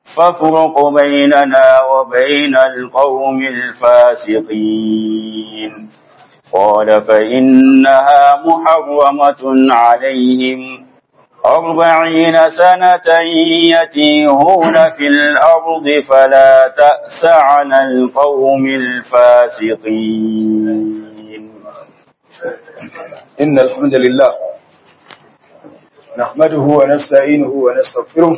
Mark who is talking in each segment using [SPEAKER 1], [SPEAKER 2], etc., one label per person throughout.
[SPEAKER 1] فافرق بيننا وبين القوم الفاسقين قال فإنها محرمة عليهم أربعين سنة يتيهون في الأرض فلا تأس على القوم الفاسقين
[SPEAKER 2] إن الحمد لله نحمده ونستعينه ونستغفره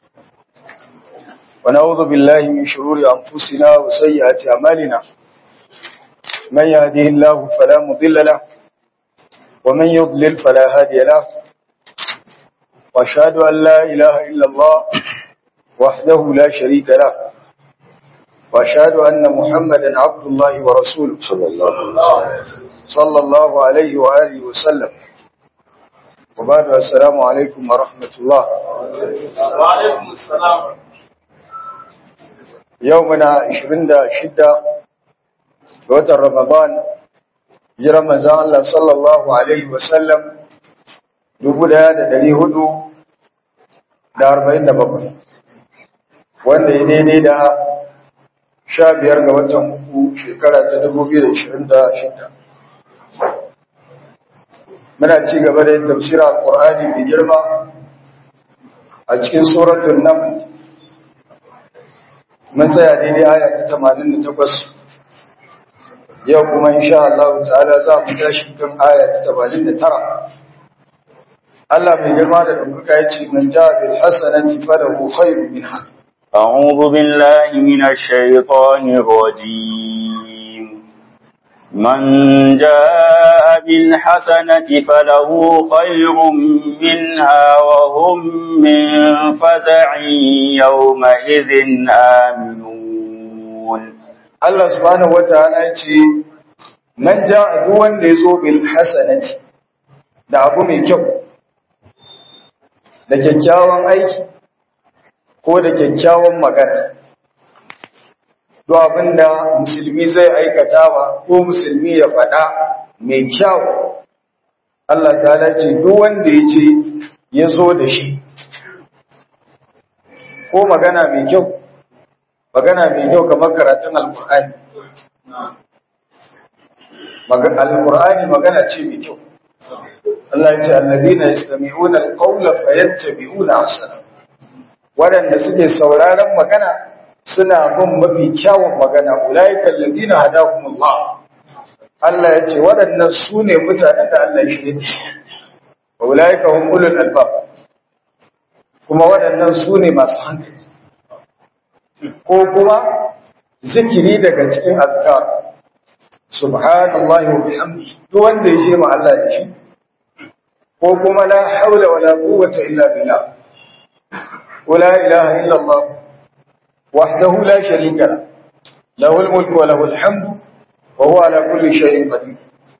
[SPEAKER 2] ونعوذ بالله من شرور أنفسنا وسيئات أعمالنا من يهده الله فلا مضل له ومن يضلل فلا هادي له وأشهد أن لا إله إلا الله وحده لا شريك له وأشهد أن محمدا عبد الله ورسوله صلى الله صلى الله عليه وآله وسلم وبعد السلام عليكم ورحمة الله
[SPEAKER 3] وعليكم السلام
[SPEAKER 2] يومنا 26 watan Ramadan jiran manzon Allah sallallahu alaihi wasallam 1447 wanda ya daidai da 15 ga watan uku shekara ta 2026 muna ci gaba da tafsirin alqur'ani mai girma a cikin suratul naml mun tsaya daidai aya ta 88 yau kuma insha Allah ta'ala za mu tashi kan aya ta 89 Allah mai girma da duka ya ce man ja bil hasanati falahu khairun minha
[SPEAKER 1] أعوذ بالله من الشيطان الرجيم من جاء بالحسنة فله خير منها وهم من فزع يومئذ آمنون
[SPEAKER 2] Allah subhanahu wataala ya ce man ja duk wanda ya zo bil hasanati da abu mai kyau da kyakkyawan aiki ko da kyakkyawan magana duk abinda musulmi zai aikatawa ko musulmi ya faɗa mai kyau Allah ta'ala ce duk wanda ya ce ya zo da shi ko magana mai kyau magana mai kyau kamar karatun alkur'ani alkur'ani magana ce mai kyau Allah ce alladina yastami'una alqawla fayattabi'una ahsana wadanda suke sauraron magana suna bin mafi kyawun magana ulaika alladina hadahumullah Allah ya ce waɗannan su ne mutanen da Allah ya shirye da su wa ulaika hum ulul albab kuma waɗannan su ne masu hankali ko kuma zikiri daga cikin azkar subhanallahi wa bihamdi duk wanda ya je ma Allah da shi ko kuma la haula wala quwwata illa billah wala ilaha illa Allah wahdahu la sharika la lahu mulku wa lahu alhamdu wa huwa ala kulli shay'in qadir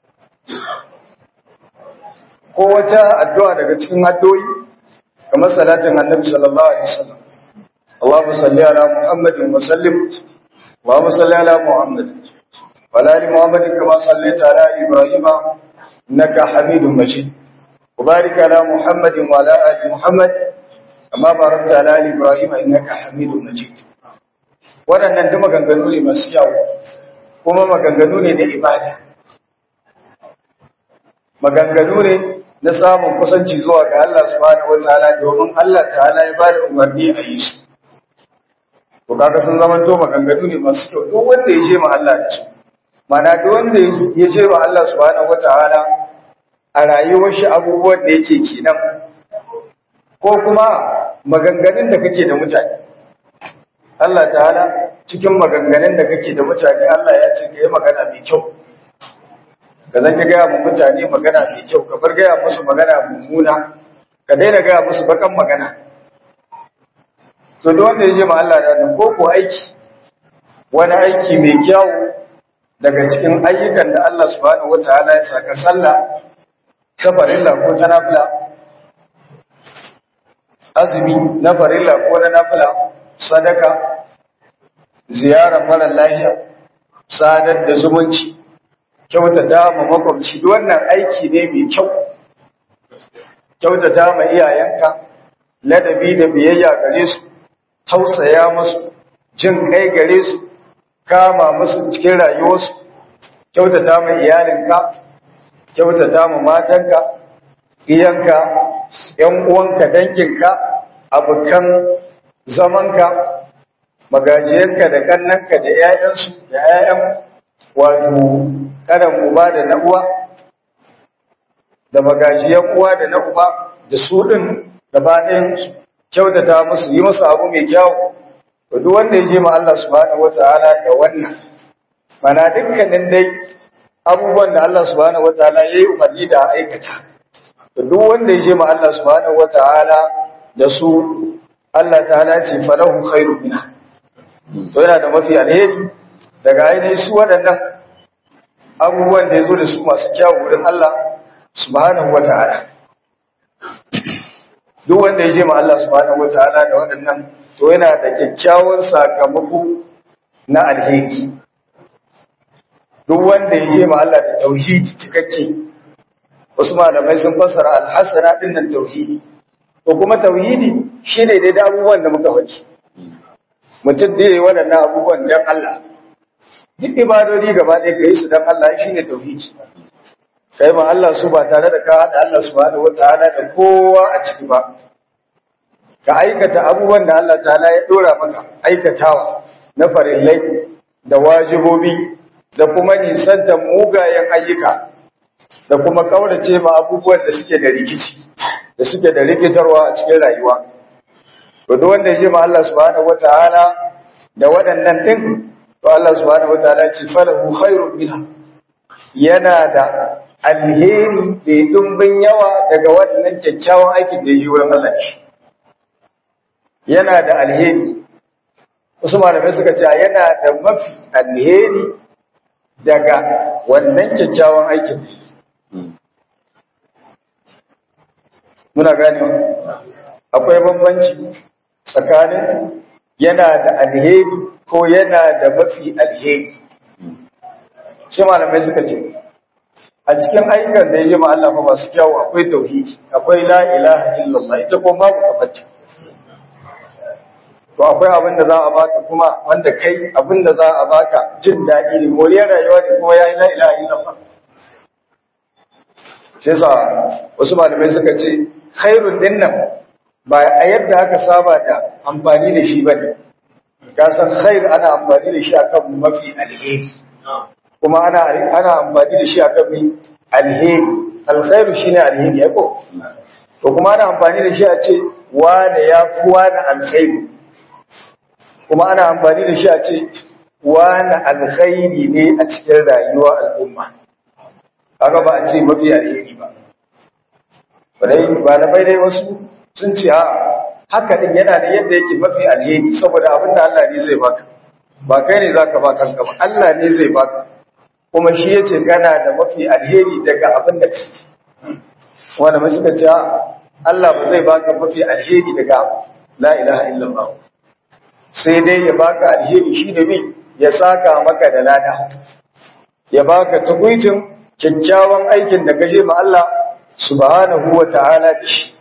[SPEAKER 2] ko wata addu'a daga cikin addu'o'i kamar salatin annabi sallallahu alaihi wasallam اللهم صل على محمد وسلم اللهم صل على محمد وعلى ال محمد كما صليت على ابراهيم انك حميد مجيد وبارك على محمد وعلى ال محمد كما باركت على ال ابراهيم انك حميد مجيد waɗannan duk maganganu ne masu yawo kuma maganganu ne na ibada maganganu ne na samun kusanci zuwa ga Allah subhanahu wataala domin Allah ta'ala ya bada umarni a yi su to kaga sun zaman to maganganu ne masu kyau duk wanda ya je ma Allah da su mana duk wanda ya je ma Allah subhanahu wataala a rayuwar shi abubuwan da yake kenan ko kuma maganganun da kake da mutane Allah ta'ala cikin maganganun da kake da mutane Allah ya ce kai magana mai kyau ka zan ka gaya mu mutane magana mai kyau ka bar gaya musu magana mummuna ka daina gaya musu bakan magana to duk wanda ya je ma Allah da nan ko ko aiki wani aiki mai kyau daga cikin ayyukan da Allah subhanahu wataala ya saka sallah ta farilla ko ta nafila azumi na farilla ko na nafila sadaka ziyarar mara lafiya sadar da zumunci kyautata ma makwabci duk wannan aiki ne mai kyau kyautata ma iyayenka ladabi da biyayya gare su tausaya musu jin kai gare su kama musu cikin rayuwarsu kyautata ma iyalinka kyautata ma matanka iyanka ‘yan uwanka danginka abokan zamanka magajiyanka da kannanka da ‘ya'yansu da ‘ya'yan wato ƙaran uba da na uwa da magajiyan uwa da na uba da su ɗin gaba ɗayan kyautata musu yi musu abu mai kyau to duk wanda ya je ma Allah subhanahu wataala da wannan mana dukkanin dai abubuwan da Allah subhanahu wataala ya yi umarni da aikata to duk wanda ya je ma Allah subhanahu wataala da su Allah ta'ala ce falahu khairu minha to yana da mafi alheri daga ainihin su waɗannan abubuwan da ya zo da su masu kyawu wurin Allah subhanahu wataala duk wanda ya je ma Allah subhanahu wataala da waɗannan to yana da kyakkyawan sakamako na alheri duk wanda ya je ma Allah da tauhidi cikakke wasu malamai sun fassara alhasana din nan tauhidi to kuma tauhidi shine dai da abubuwan da muka faɗi mutum da yayi waɗannan abubuwan dan Allah duk ibadodi gaba ɗaya ka yi su dan Allah shine tauhidi kai ma Allah su ba tare da ka haɗa Allah subhanahu wataala da kowa a ciki ba ka aikata abubuwan da Allah ta'ala ya dora maka aikatawa na farillai da wajibobi da kuma nisantar mugayen ayyuka da kuma kaurace ma abubuwan da suke da rikici da suke da rikitarwa a cikin rayuwa to duk wanda ya je ma Allah subhanahu wataala da waɗannan din to Allah subhanahu wataala ce falahu khairun minha yana da alheri da dumbin yawa daga waɗannan kyakkyawan aikin da ya yi wurin Allah shi yana da alheri wasu malamai suka ce yana da mafi alheri daga wannan kyakkyawan aikin muna gane akwai bambanci tsakanin yana da alheri ko yana da mafi alheri shi malamai suka ce a cikin ayyukan da ya yi ma Allah masu kyawu akwai tauhidi akwai la ilaha illallah ita ko babu kafarta to akwai abin da za a baka kuma wanda kai abin da za a baka jin daɗi ne moriyar rayuwa ne kuma ya yi la ilaha illallah shi yasa wasu malamai suka ce khairun din nan ba a yadda aka saba da amfani da shi bane ka san khair ana amfani da shi akan mafi alheri kuma ana ana amfani da shi akan mai alheri alkhairu shine alheri ya ko to kuma ana amfani da shi a ce wane ya fi wane alkhairi kuma ana amfani da shi a ce wane alkhairi ne a cikin rayuwa al'umma kaga ba a ce mafi alheri ba dai malamai dai wasu sun ce a haka din yana da yadda yake mafi alheri saboda abin da Allah ne zai baka ba kai ne zaka ba kanka ba Allah ne zai baka kuma shi yace kana da mafi alheri daga abin da kake wanda mai suka ce Allah ba zai baka mafi alheri daga la ilaha illallah sai dai ya baka alheri shi da bi ya saka maka da lada ya baka tukuicin kyakkyawan aikin da gaje ma Allah subhanahu wa ta'ala da shi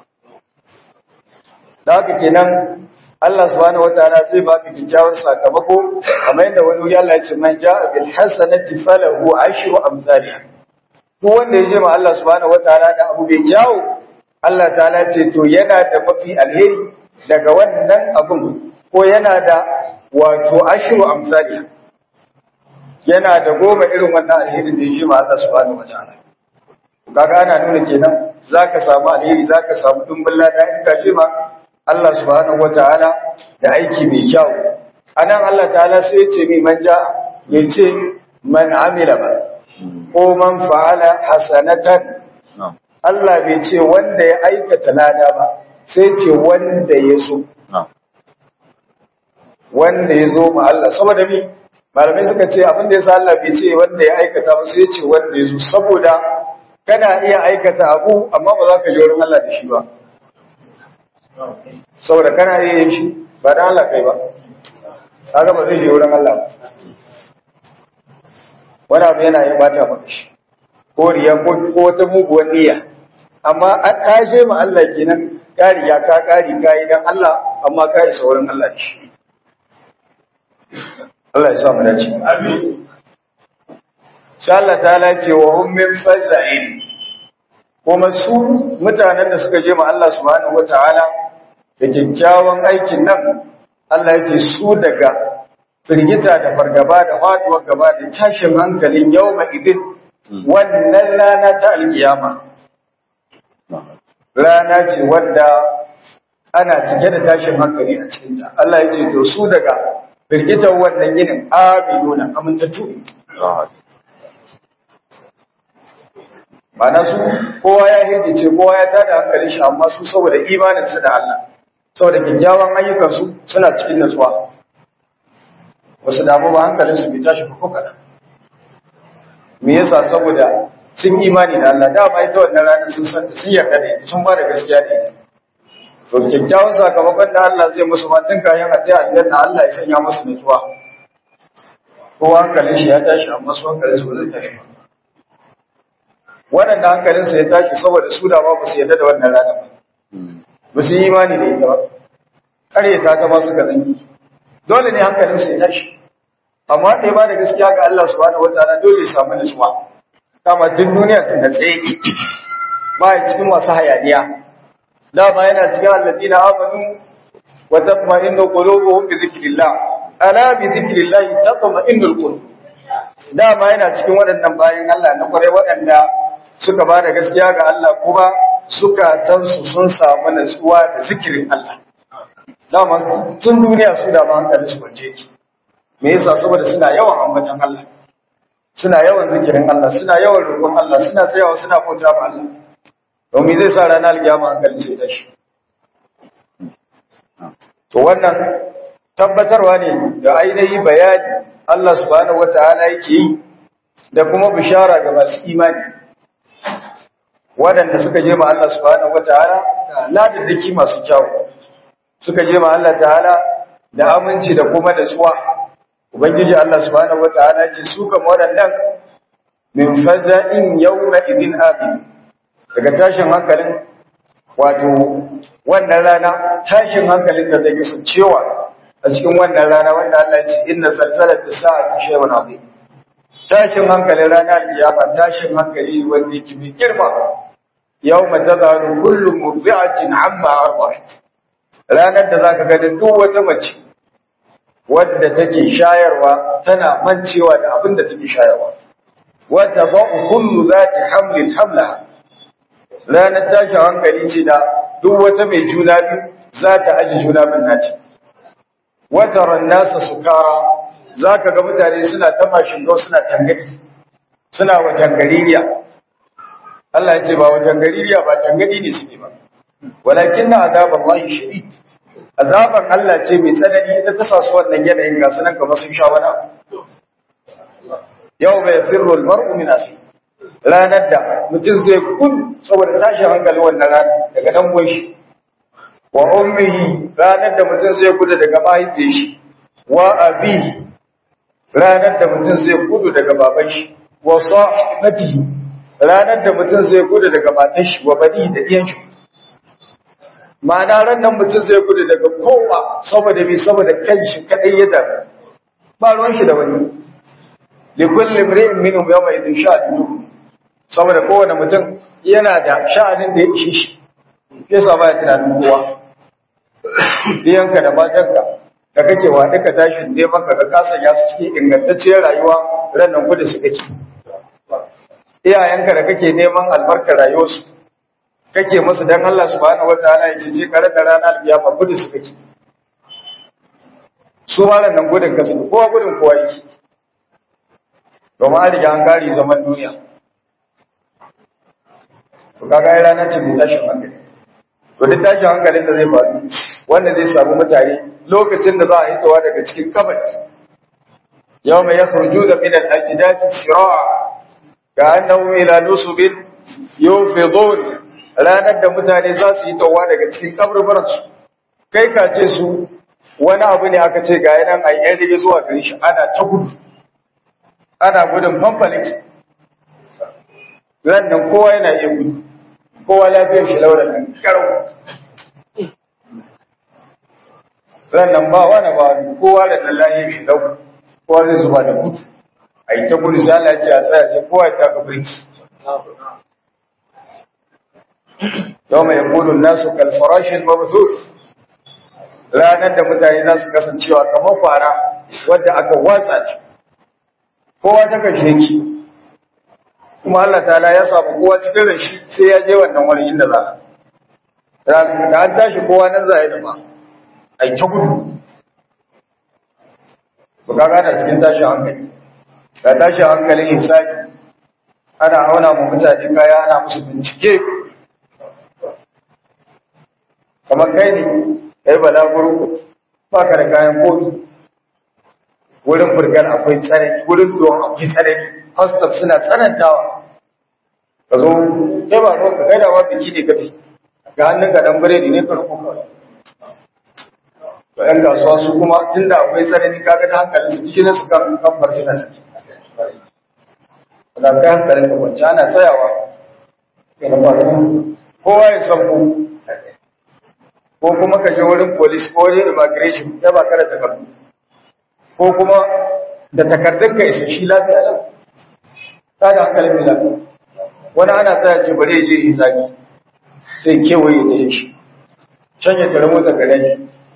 [SPEAKER 2] da haka kenan Allah subhanahu wa ta'ala zai baka kyakkyawan sakamako kamar yadda wani wuri Allah ya ce man ja'a bil hasanati falahu ashru amsalha duk wanda ya je ma Allah subhanahu wa ta'ala da abu bai kyawu Allah ta'ala ce to yana da mafi alheri daga wannan abun ko yana da wato ashru amsalha yana da goma irin wannan alherin da ya je ma Allah subhanahu wa ta'ala kaga ana nuna kenan zaka samu alheri zaka samu dumbin lada in ka je ma Allah subhanahu wataala da aiki mai kyau anan Allah ta'ala sai ya ce mai manja ya ce man amila ba ko man fa'ala hasanatan Allah bai ce wanda ya aikata lada ba sai ce wanda ya so wanda ya zo ma Allah saboda mi malamai suka ce abin da yasa Allah bai ce wanda ya aikata ba sai ce wanda ya zo saboda kana iya aikata abu amma ba za ka je wurin Allah da shi ba saboda kana iya yin shi ba da Allah kai ba kaga ba zai je wurin Allah ba wani abu yana yin bata maka shi ko riya ko ko wata muguwar niyya amma ka je ma Allah kenan ka riga ka kari kai dan Allah amma ka isa wurin Allah da shi Allah ya sa mu dace
[SPEAKER 3] Amin.
[SPEAKER 2] sai Allah ta ce wa hum min faza'in kuma su mutanen da suka je ma Allah subhanahu wataala da kyakkyawan aikin nan Allah yake su daga firgita da fargaba da faduwar gaba da tashin hankalin yawma idin wannan rana ta alkiyama rana ce wadda ana cike da tashin hankali a cikinta Allah ya ce to su daga firgitar wannan yinin aminuna amintattu ne Mana su kowa ya hirgice kowa ya tada hankalin shi amma su saboda imaninsu da Allah saboda kyakkyawan ayyukansu suna cikin natsuwa wasu damu ba hankalinsu bai tashi ko kaɗan me yasa saboda sun imani da Allah dama ita wannan rana sun san sun yarda da ita sun ba da gaskiya da ita to kyakkyawan sakamakon da Allah zai musu matan kayan a ta aljanna Allah ya sanya musu natsuwa kowa hankalin shi ya tashi amma su hankalin su ba zai tashi ba waɗanda hankalinsa ya tashi saboda su da ba su yarda da wannan rana ba ba su yi imani da ita ba ƙarya ta ta su ga zangi dole ne hankalinsa ya tashi amma da ya ba da gaskiya ga Allah subhanahu wataala dole ya samu nutsuwa kama tun duniya tun da tsaye ba ya cikin masu hayaniya dama yana cikin alladina amanu wa tatma'innu qulubuhum bi dhikrillah ala bi dhikrillah tatma'innul qulub dama yana cikin waɗannan bayan Allah na kware waɗanda suka ba da gaskiya ga Allah kuma sukatansu sun samu natsuwa da zikirin Allah dama tun duniya su dama hankali su kwance ki me yasa saboda suna yawan ambatan Allah suna yawan zikirin Allah suna yawan roƙon Allah suna tsayawa suna bauta ma Allah domin zai sa ranar alkiyama hankali sai tashi to wannan tabbatarwa ne da ainihi bayani Allah subhanahu wataala yake yi da kuma bishara ga masu imani waɗanda suka je ma Allah subhanahu wataala da ladaddaki masu kyau suka je ma Allah ta'ala da aminci da kuma da tsuwa ubangiji Allah subhanahu wataala ya ce su kama waɗannan min faza'in yawma idin abid daga tashin hankalin wato wannan rana tashin hankalin da zai kasancewa a cikin wannan rana wanda Allah ya ce inna zalzalata sa'ati shay'un azim tashin hankalin rana alkiyama tashin hankali wanda yake mai girma yawma tadharu kullu murdi'atin amma arda'at ranar da zaka ga duk wata mace wadda take shayarwa tana mancewa da abin da take shayarwa wa tadau kullu zati hamlin hamlaha ranar tashin hankali ce da duk wata mai juna biyu za ta aji juna bin nata wataran nasa sukara zaka ga mutane suna ta mashin go suna tangari suna wa tangaririya Allah ya ce ba wa tangaririya ba tangari ne suke ba walakin na azaballahi shadid azaban Allah ce mai tsanani ita ta sasu wannan yanayin ga sunan kamar sun sha wani abu yau mai firro almar'u min akhi ranar da mutum zai kun saboda tashin hankali wannan rana daga dan shi wa ummihi ranar da mutum zai gudu daga mahaifiyar shi wa abi ranar da mutum zai gudu daga baban shi wa sahibatihi ranar da mutum zai gudu daga matar shi wa bani da diyan shi ma'ana ran nan mutum zai gudu daga kowa saboda bi saboda kanshi kadai ya da ba ruwan shi da wani li kulli imri'in minhum yawma idin sha'anu saboda kowane mutum yana da sha'anin da ya ishe shi yasa baya tunanin kowa diyanka da matanka da kake wa duka tashin ne maka ga kasa ya su cikin ingantacciyar rayuwa ran nan gudu su kake iyayenka da kake neman albarkar rayuwarsu kake musu dan Allah subhanahu wataala ya ce je kare da ranar kiyama gudu su kake su ma nan gudun kasu kowa gudun kowa yake domin an riga an kare zaman duniya to kaga ai rana ce mai tashin hankali to duk tashin hankalin da zai faru wanda zai samu mutane lokacin da za a hitowa daga cikin kabari yawma yakhrujuna min al-ajdati shira'a ka'annahum ila nusubin yufidun ranar da mutane za su yi tawa daga cikin kaburburansu kai ka ce su wani abu ne aka ce ga yanan a yan rige zuwa gari shi ana ta gudu ana gudun fanfalik ran nan kowa yana iya gudu kowa lafiyar shi laura nan karau ran nan ba wani ba wani kowa da nan lahi shi dau kowa zai zuba da gudu a yi ta gudu sai Allah ya ce a tsaya sai kowa ya taka birki yau mai yakulun nasu kalfarashin mabthus ranar da mutane za su kasancewa kamar fara wadda aka watsa ta kowa ta kashe ki kuma Allah ta'ala ya samu kowa cikin rashi sai ya je wannan wani inda za a da an tashi kowa nan za a yi da ba a yi ta gudu ku ga gana cikin tashin hankali ga tashin hankalin insani ana auna mu mutane kaya ana musu bincike kamar kai ne kai balaguro ba ka da kayan komi wurin burgar akwai tsaraki wurin zuwan akwai tsaraki hostel suna tsanantawa ka zo kai ba ruwan ka kai da wa biki ne kafi ga hannun ka dan biredi ne farko kawai to yan kasuwa su kuma tunda akwai tsaraki kaga da hankalin su jikin su kan kan farci na saki da kai hankalin ka kwanci ana tsayawa yana ba kowa ya san ku ko kuma ka je wurin police ko wurin immigration ya ba kada takardu ko kuma da takardun ka isa shi lafiya nan ta da hankalin mai lafiya wani ana tsaya ce bari ya je hisabi sai kewaye da shi can ya tare mota gare shi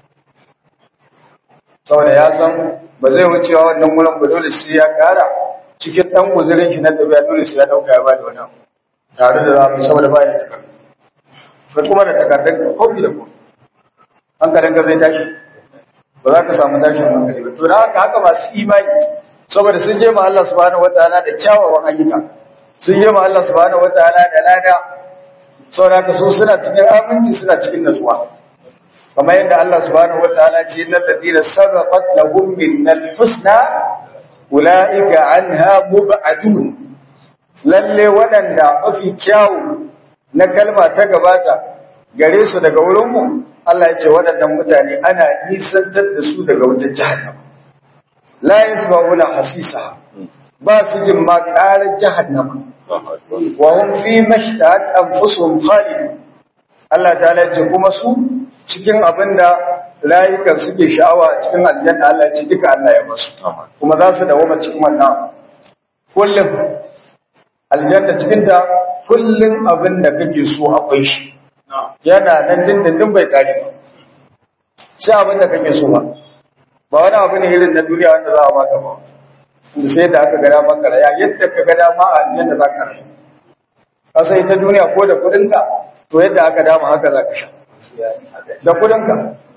[SPEAKER 2] saboda ya san ba zai wucewa wannan wurin ba dole sai ya kara cikin ɗan guzurin shi na tafiya dole sai ya ɗauka ya ba da wannan tare da za mu saboda ba da takardu sai kuma da takardun ka kofi da kofi hankalinka zai tashi ba za ka samu tashin hankali ba to da haka haka masu imani saboda sun je ma Allah subhanahu wataala da kyawawan ayyuka sun je ma Allah subhanahu wataala da lada saboda haka su suna cikin aminci suna cikin natsuwa kamar yadda Allah subhanahu wataala ce innal ladina sabaqat lahum minnal husna ulaika anha mub'adun lalle waɗanda mafi kyawu na kalma ta gabata gare su daga wurinmu Allah ya ce waɗannan mutane ana nisantar da su daga wutar jahannama la yasma'una hasisa ba su jin ma ƙarar jahannama wa hum fi mashtahat anfusuhum khalidun Allah ta ce kuma su cikin abinda layukan suke sha'awa cikin aljanna Allah ya ce duka Allah ya basu kuma za su dawo cikin wannan kullum aljanna cikin ta kullum abin da kake so akwai shi yana nan dindindin bai kare ba sai abin da kake so ba ba wani abu ne irin na duniya wanda za a baka ba inda sai da aka gada maka raya yadda ka gada ma a yadda za ka rayu ka sai ta duniya ko da kudinka to yadda aka dama haka za ka sha da kudinka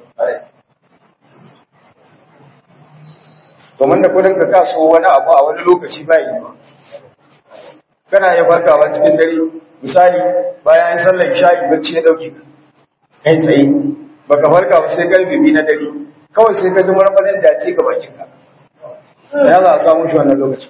[SPEAKER 2] domin da kudinka ka so wani abu a wani lokaci ba yi ba kana iya farkawa cikin dare misali bayan an sallar sha'i bacci ya dauke ka kai tsaye baka farka ba sai karfe biyu na dare kawai sai ka ji marmarin da ce ga bakin ka ya za a samu shi wannan lokacin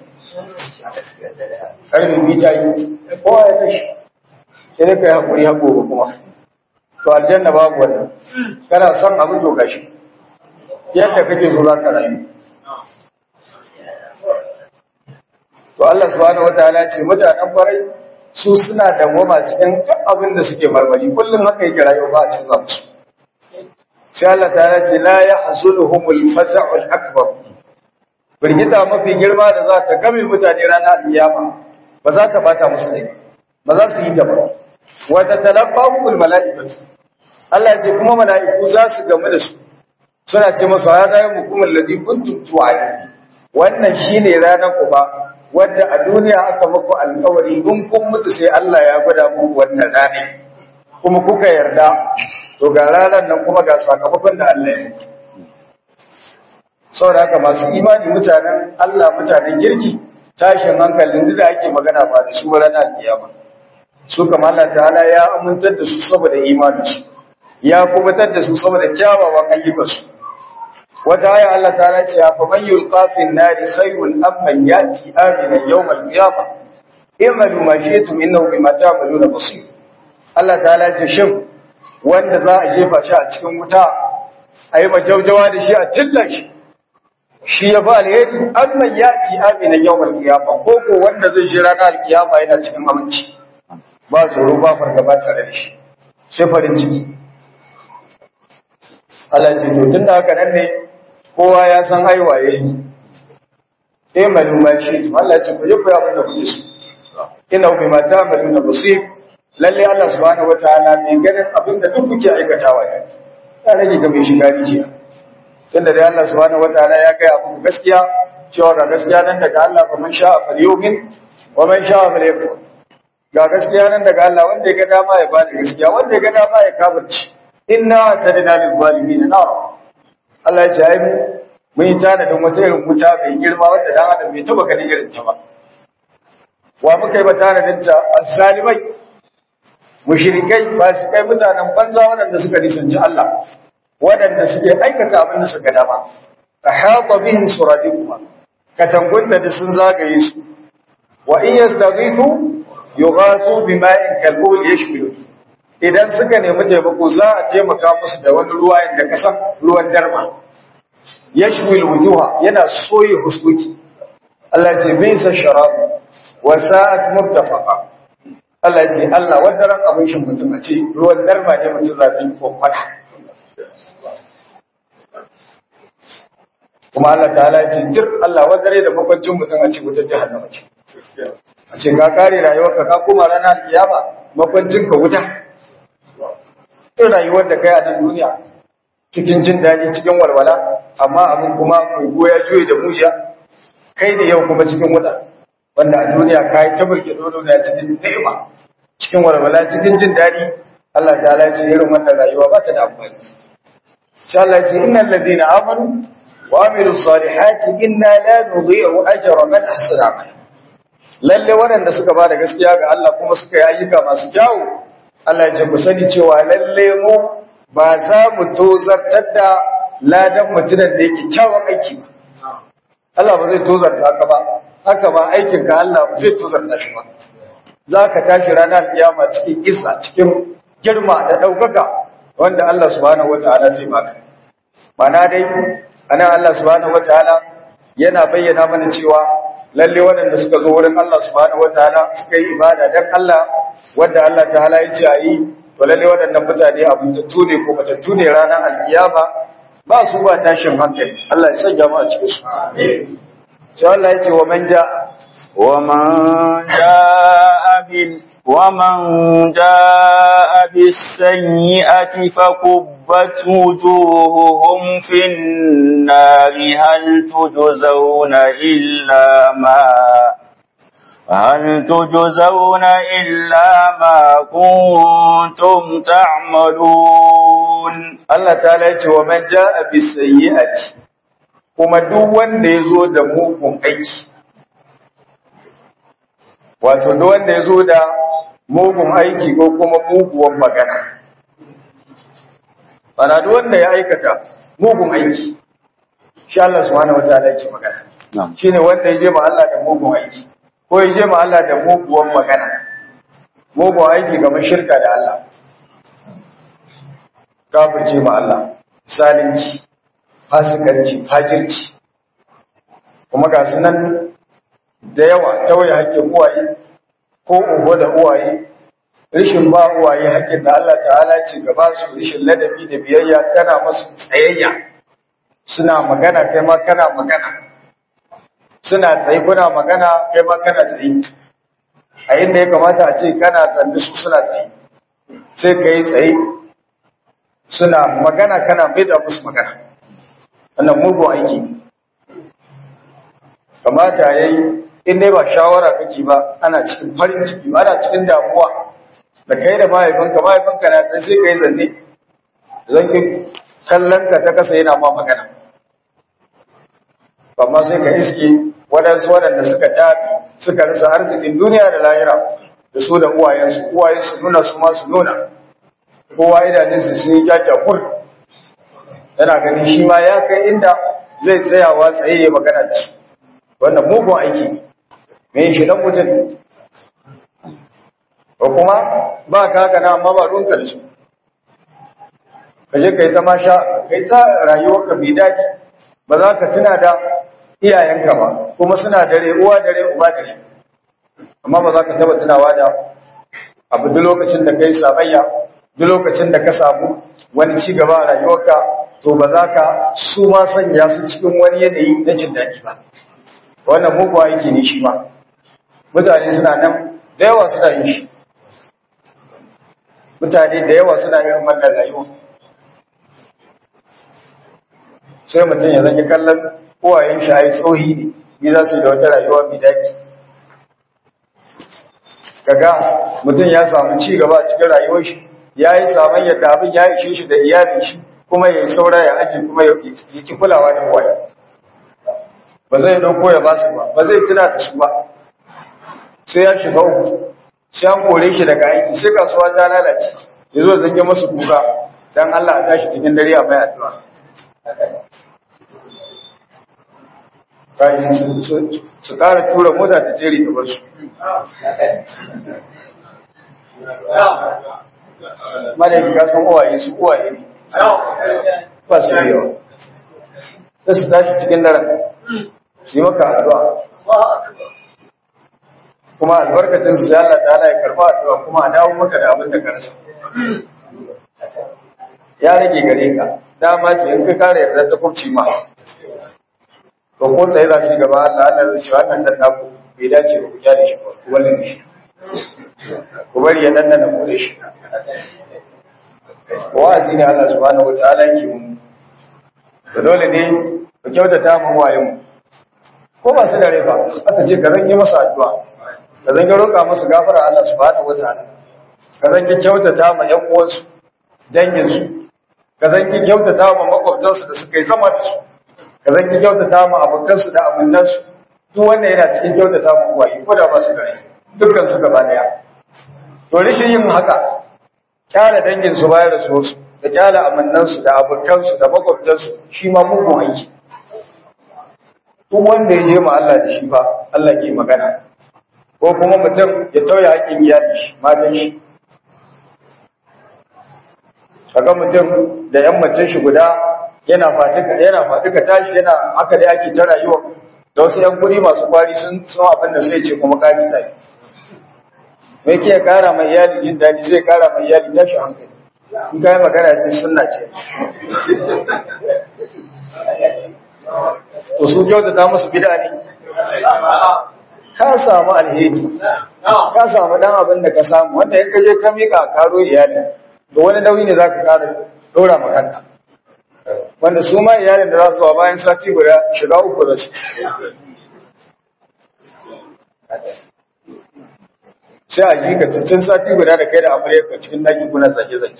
[SPEAKER 2] karfe biyu ta yi kowa ya tashi sai dai ka yi haƙuri haƙo ba kuma to aljanna babu wannan kana son abu to gashi yadda kake so za ka rayu to Allah subhanahu wataala ce mutanen farai su suna dawwama cikin duk abin da suke marmari kullum haka yake rayuwa ba a cikin zamsu sai Allah ta ce la yahzuluhumul fasa'ul akbar birgita mafi girma da za ta game mutane ranar alkiyama ba za ta bata musu rai ba za su yi ta ba wa tatalaqahumul mala'ikatu Allah ya ce kuma mala'iku za su gamu da su suna ce musu hada yawmukum alladhi kuntum tu'adun wannan shine ranar ku ba wadda a duniya aka muku alkawari in kun mutu sai Allah ya gwada muku wannan rane kuma kuka yarda to ga ranar nan kuma ga sakamakon da Allah ya muku saboda haka masu imani mutanen Allah mutanen kirki tashin hankalin da ake magana ba da su ranar kiyama su kamar Allah ta'ala ya amintar da su saboda imaninsu ya kubutar da su saboda kyawawan ayyukansu wata aya Allah ta ce fa man yulqa fi an-nari khayrun am man yati aminan yawm al-qiyamah i'malu ma shi'tum innahu bima ta'maluna basir Allah ta ce shin wanda za a jefa shi a cikin wuta ayi majaujawa da shi a tilla shi shi ya fa alheri am man yati aminan yawm al-qiyamah ko ko wanda zai jira ranar al-qiyama yana cikin aminci ba tsoro ba fargaba tare da shi sai farin ciki Allah ce to tunda haka nan ne kowa ya san haiwa yayi eh maluma shi to Allah ce ku yi ku abin da kuke so ina bi ma ta maluna basir lalle Allah subhanahu wataala mai ganin abin da duk kuke aikatawa ne ya rage ga mai shiga rijiya tunda dai Allah subhanahu wataala ya kai abu gaskiya cewa ga gaskiya nan daga Allah fa man sha'a falyumin wa man sha'a falyakfur ga gaskiya nan daga Allah wanda ya ga dama ya bada gaskiya wanda ya ga dama ya kafirci inna tadna lil zalimin nar Allah ya ce ai mu mun yi tanadin wata irin wuta mai girma wanda dan adam bai taba ganin irin ta ba wa muka yi ba tanadin ta as-salimai mushrikai fasikai mutanen banza waɗanda suka nisanci Allah waɗanda suke aikata abin da suka dama ahata bihim suradiquha katangunta da sun zagaye su wa in yastaghithu yughathu bima'in kalbul yashmilu idan suka nemi taimako za a taimaka musu da wani ruwa inda kasan ruwan darma yashmil wujuha yana soye huskuki Allah ce bisa sharabu wa sa'at murtafaqa Allah ce Allah wanda ran abin shin mutum a ce ruwan darma ne mutum za su yi ko fada kuma Allah ta'ala ce dir Allah wanda rai da makwancin mutum a ce wutar jahannama ce a ce ka kare rayuwarka ka koma ranar kiyama makwancin ka wuta in rayuwar da kai a nan duniya cikin jin daɗi cikin walwala amma abin kuma kogo ya juye da mujiya kai ne yau kuma cikin wuta wanda a duniya ka yi tabbake dodo da cikin ni'ima cikin walwala cikin jin daɗi Allah ta'ala ce irin wannan rayuwa ba ta da amfani insha Allah ce innal ladina amanu wa amilus salihati inna la nudhi'u ajra man ahsana amala lalle waɗanda suka ba da gaskiya ga Allah kuma suka yi ayyuka masu kyawu Allah ya ku sani cewa lalle mu ba za mu tozartar da ladan mutumin da yake kyawun aiki ba Allah ba zai tozarta ka ba haka ba aikin ka Allah ba zai tozarta shi ba za ka tashi ranar kiyama cikin isa cikin girma da ɗaukaka wanda Allah subhanahu wataala zai baka mana dai anan Allah subhanahu wataala yana bayyana mana cewa lalle waɗanda suka zo wurin Allah subhanahu wataala suka yi ibada dan Allah wanda Allah ta'ala ya ce a yi to lalle waɗannan mutane abuntattu ne ko matattu ne ranar alkiyama ba su ba tashin hankali Allah ya sanya mu a cikin su sai Allah ya ce wa man ja'a
[SPEAKER 1] ومن جاء بال ومن جاء بالسيئة فكبت وجوههم في النار هل تجزون إلا ما هل تجزون إلا ما كنتم تعملون
[SPEAKER 2] Allah ta'ala ya ce wa man ja'a bisayyi'ati kuma duk wanda ya zo da mugun aiki wato duk wanda ya zo da mugun aiki ko kuma muguwan magana bana duk wanda ya aikata mugun aiki shi Allah subhanahu wataala yake magana shine wanda ya je ma Allah da mugun aiki ko ya je ma Allah da muguwan magana mugun aiki kamar shirka da Allah kafirce ma Allah salinci fasikanci fajirci kuma ga su nan da yawa tawaye hakkin uwaye ko uwa da uwaye rishin ba uwaye hakkin da Allah ta'ala ce gaba su rishin ladabi da biyayya kana masu tsayayya suna magana kai ma kana magana suna tsaye kuna magana kai ma kana tsaye a inda ya kamata a ce kana tsanni su suna tsaye sai ka yi tsaye suna magana kana mai da musu magana wannan mugun aiki kamata ya yi in dai ba shawara kake ba ana cikin farin ciki ba ana cikin damuwa da kai da mahaifinka mahaifinka na sai sai ka yi zanne zan ki kallon ka ta kasa yana ma magana amma sai ka iske waɗansu waɗanda suka tafi suka rasa arzikin duniya da lahira da su da uwayensu uwaye su nuna su ma su nuna kowa idanunsu sun yi jajjakur yana ganin shi ma ya kai inda zai tsayawa tsaye ya magana da su wannan mugun aiki ne me shi dan mutum ko kuma ba ka haka na amma ba ruwanka da su ka je ka yi ta masha ka yi ta rayuwarka mai daɗi ba za ka tuna da iyayenka ba kuma suna dare uwa dare uba dare amma ba za ka taba tunawa da abu duk lokacin da kai sabayya duk lokacin da ka samu wani ci gaba a rayuwarka to ba za ka su ma sanya su cikin wani yanayi na jin daɗi ba wannan muguwa yake ne shi ma mutane suna nan da yawa suna yin shi mutane da yawa suna irin wannan rayuwa sai mutum ya zage kallon kowayen shi a yi tsohi ne ni za su yi da wata rayuwa mai daɗi kaga mutum ya samu ci gaba a cikin rayuwar shi ya yi saman yadda abin ya ishe shi da iyalin shi kuma ya yi saura ya aji kuma ya ki kulawa da waye ba zai dauko ya basu ba ba zai tuna da su ba sai ya shiga uku sai an kore shi daga aiki sai kasuwa ta lalace ya zo zage masu kuka dan Allah ya tashi cikin dare a mai addu'a kayan su ƙara tura mota ta jeri ta basu madaikin kasan uwaye su uwaye ne ba su yawa sai su tashi cikin daren su yi maka addu'a kuma albarkacin su ya Allah ta'ala ya karba addu'a kuma a dawo maka da abin da ka rasa ya rage gare ka dama ce in ka kare yarda ta kubci ma to ko tsaye za su yi gaba Allah Allah zai ce wannan dan naku bai dace ba ku kyale shi ba ku wallahi shi ku bari ya danna na kore shi wa'azi ne Allah subhanahu wataala yake mun da dole ne ku kyautata mu wayen mu ko ba su da rai ba aka ce ka zange masa addu'a ka zange roƙa masa gafara Allah subhanahu wataala ka zange kyautata ma ƴan uwansu dangin su ka zange kyautata ma makwabtansu da suka yi zama da su ka zange kyautata ma abokansu da aminansu duk wannan yana cikin kyautata ma uwaye ko da ba su da rai dukkan su gaba daya to rishin yin haka kyala dangin su bayar da su da kyala amannansu da abokansu da makwabtansu shi ma mugun aiki duk wanda ya je ma Allah da shi ba Allah ke magana ko kuma mutum ya tauye haƙƙin iyali shi matan shi kaga mutum da yan mace shi guda yana fatika yana fatika tashi yana haka da ake ta rayuwa da wasu yan guri masu kwari sun sun abin da sai ce kuma kari tayi me yake kara mai iyali jin daɗi zai kara mai iyali tashi hankali in kai magana ce sunna ce to su kyautata musu bid'a ne ka samu alheri ka samu dan abin da ka samu wanda in ka je ka mika karo iyali to wani nauyi ne zaka kara dora ma kanka wanda su ma iyalin da za su bayan sati guda shiga uku da su sai a ji ka cikin sati guda da kai da amaryar ka cikin daki kuna zage-zage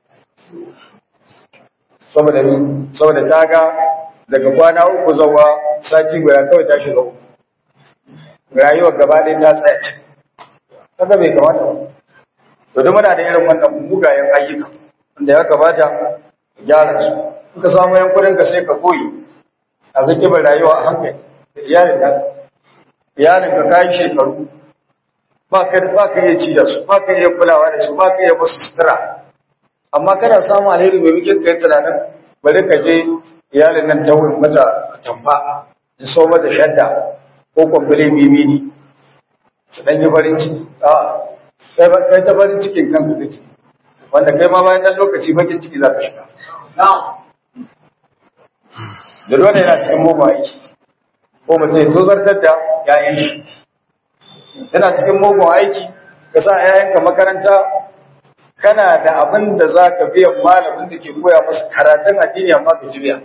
[SPEAKER 2] saboda ni saboda ta ga daga kwana uku zawa sati guda kawai ta shiga uku rayuwar gaba ɗaya ta tsaya ce kaga bai kamata ba to duk muna da irin wannan mugayen ayyuka wanda ya kamata gyara su in ka samu yankunan ka sai ka koyi a zaki bai rayuwa a hankali da iyalin ka iyalin ka kayi shekaru ba ka ba ka iya ci da su ba ka iya kulawa da su ba ka iya musu sutura amma kana samu alheri mai muke kai tunanin bari ka je iyalin nan ta wurin mata tamfa in so mata shadda ko kwamfule bibi ne su dan yi farin ciki a kai ta farin cikin kanka kake wanda kai ma bayan dan lokaci bakin ciki za ka shiga da dole yana cikin mugun aiki ko mutum ya tozartar da yayan shi yana cikin mugun aiki ka sa yayanka makaranta kana da abin da za ka biyan malamin da ke koya masa karatun addini amma ka ji biya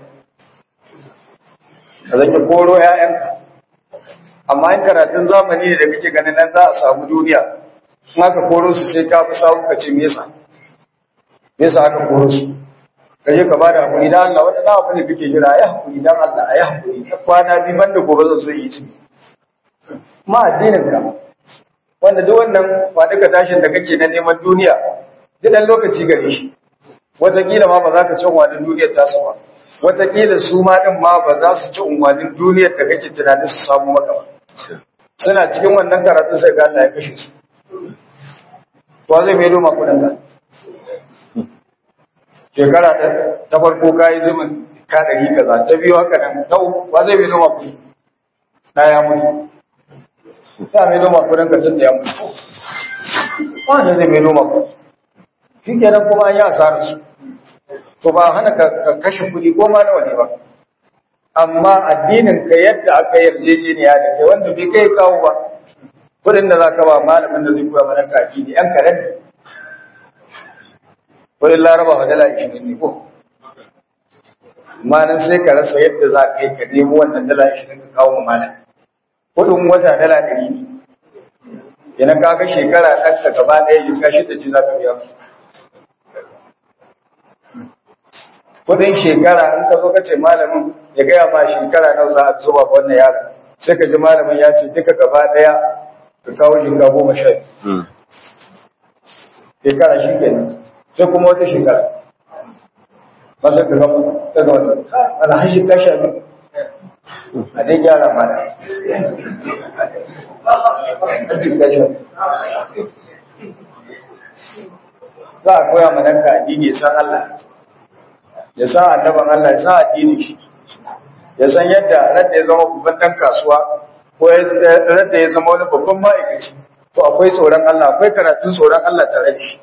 [SPEAKER 2] ka zaki koro yayanka amma in karatun zamani ne da kake ganin nan za a samu duniya in aka koro su sai ka fi samu ka ce me yasa me yasa aka koro su ka je ka ba da hakuri dan Allah wata na abu ne kake jira ayi hakuri dan Allah ayi hakuri kwana bi banda gobe zan so yi ci ma addinin ka wanda duk wannan faɗi ka tashin da kake na neman duniya duk dan lokaci gare shi wataƙila ma ba za ka ci unwanin duniyar tasu ba wataƙila su ma ɗin ma ba za su ci unwanin duniyar da kake tunanin su samu maka ba suna cikin wannan karatun sai ga Allah ya kashe su to zai mai doma kuɗin ka shekara ta farko ka yi zumin ka ɗari kaza ta biyu haka nan ta uku ba zai mai noma kuɗi na ya mutu ta mai noma kuɗin ka tun da ya mutu wanda zai mai noma kuɗi shi kenan kuma an yi asarar su to ba hana ka ka kashe kuɗi ko ma nawa ne ba amma addinin ka yadda aka yarjejeniya da kai wanda bai kai kawo ba kuɗin da za ka ba malamin da zai koya mana ka addini yan karen ne kuɗin laraba wa dala ishirin ne ko malan sai ka rasa yadda za ka yi ka nemo wannan dala ishirin ka kawo ma malam kuɗin wata dala ɗari ne idan ka ga shekara ɗan ka gaba ɗaya yi kashi da ci za ka biya su kudin shekara in ka zo ka ce malamin ya gaya ma shekara nawa za a zuba ga wannan yaron sai ka ji malamin ya ce duka gaba daya ka kawo shinka goma sha biyu shekara shi kenan sai kuma wata shekara masa ka gama ta ga wata alhaji ka sha biyu a dai gyara mana alhaji ka sha za a koya ma nan ka addini ya san Allah ya san annaban Allah ya san addini shi ya san yadda radda ya zama babban dan kasuwa ko radda ya zama wani babban ma'aikaci to akwai tsoron Allah akwai karatun tsoron Allah tare da shi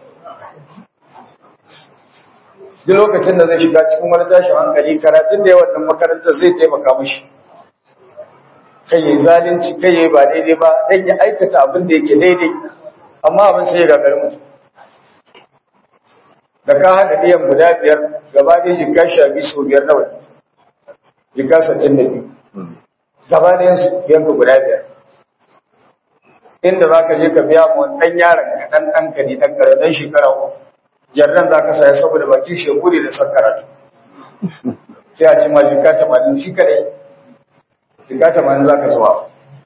[SPEAKER 2] duk lokacin da zai shiga cikin wani tashin hankali karatun da ya wannan makarantar zai taimaka mishi kai yayi zalunci kai yayi ba daidai ba dan ya aikata abin da yake daidai amma abin sai ya gagari mutum da ka haɗa ɗiyan guda biyar gaba ɗaya jika sha biyu sau biyar nawa jika sattin da biyu gaba ɗayan su yanka guda biyar inda za ka je ka biya ma ɗan yaron ka ɗan ɗan ka ne ɗan kare ɗan shekara uku jarran za ka saya saboda bakin shekuri da son karatu sai a ci ma jika tamanin shi kaɗai jika tamanin za ka zuwa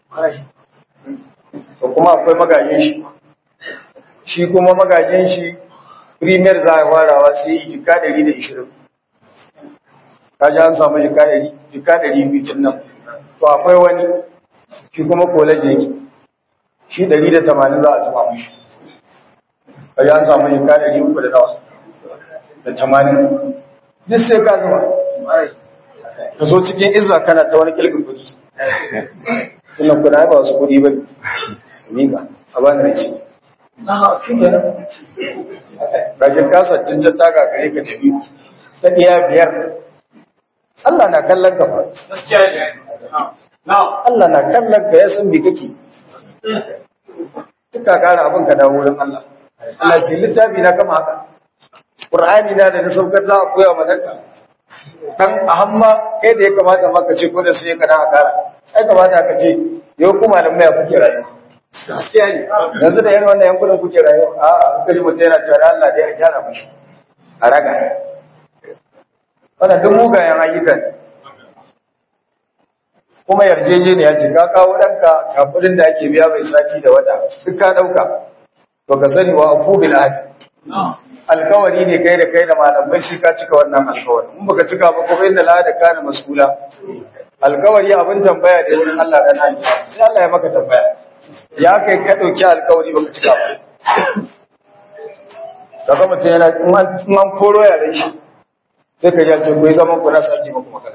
[SPEAKER 2] to kuma akwai magajin shi shi kuma magajin shi premier za a farawa sai yi jika ɗari da ishirin ka ji an samu jika ɗari jika ɗari biyu nan to akwai wani shi kuma college yake shi ɗari da tamanin za a zuba mashi ka ji an samu jika ɗari uku da nawa da tamanin duk sai ka zuba ka zo cikin izza kana ta wani kilgin kuɗi sunan kuna ba wasu kuɗi ba ne ga a bani rai shi kenan kajin kasa cincin taga gare ka da biyu ta ɗiya biyar Allah na kallon ka ba Allah na kallon ka ya san bi kake tuka kara abin ka dawo wurin Allah Allah ce littafi na kama haka Qur'ani na da na saukar za a koya ma danka dan a hamma kai da ya kamata maka ce ko da sai ka na kara ai kamata ka ce yau kuma nan mai kuke rayuwa gaskiya ne yanzu da yan wannan yankunan kuke rayuwa a a kaji mutum yana cewa Allah dai a gyara mashi a raga wannan duk mugayen ayyukan kuma yarjejeniya ce ka kawo ɗanka ga kuɗin da ake biya mai sati da wata duk ka ɗauka to ka sani wa afu bil ahdi alkawari ne kai da kai da malamai sai ka cika wannan alkawari in baka cika ba kuma inna la da kana mas'ula alkawari abin tambaya da wurin Allah da nan sai Allah ya maka tambaya ya kai ka dauki alkawari baka cika ba kaga mutum yana in an koro yaren shi sai ka ji ce ku yi zaman ku na sake muku magana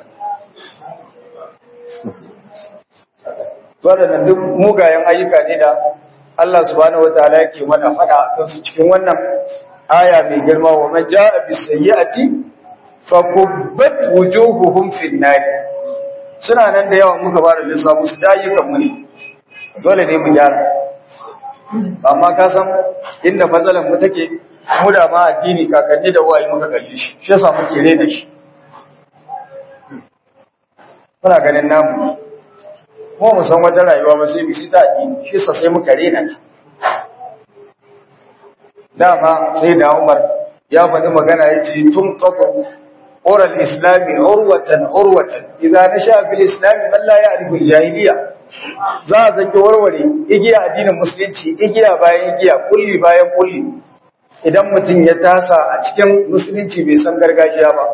[SPEAKER 2] waɗannan duk mugayen ayyuka ne da Allah subhanahu wataala yake mana faɗa a kansu cikin wannan aya mai girma wa man jaa bis sayyi'ati fa kubbat wujuhuhum fin nar suna nan da yawa muka bada lissafi su da ayyukan mu ne dole ne mu gyara amma ka san inda matsalar mu take mu da ma addini kakanni da wayi muka kalle shi shi yasa muke rena shi muna ganin namu mu mu san wata rayuwa ba sai mu shi ta addini shi yasa sai muka rena ta dama sai da Umar ya faɗi magana yace tun qatu oral islami urwatan urwatan idan nasha fil islami man la ya'rifu al-jahiliya za a zanki warware igiya addinin musulunci igiya bayan igiya kulli bayan kulli idan mutum ya tasa a cikin musulunci bai san gargajiya ba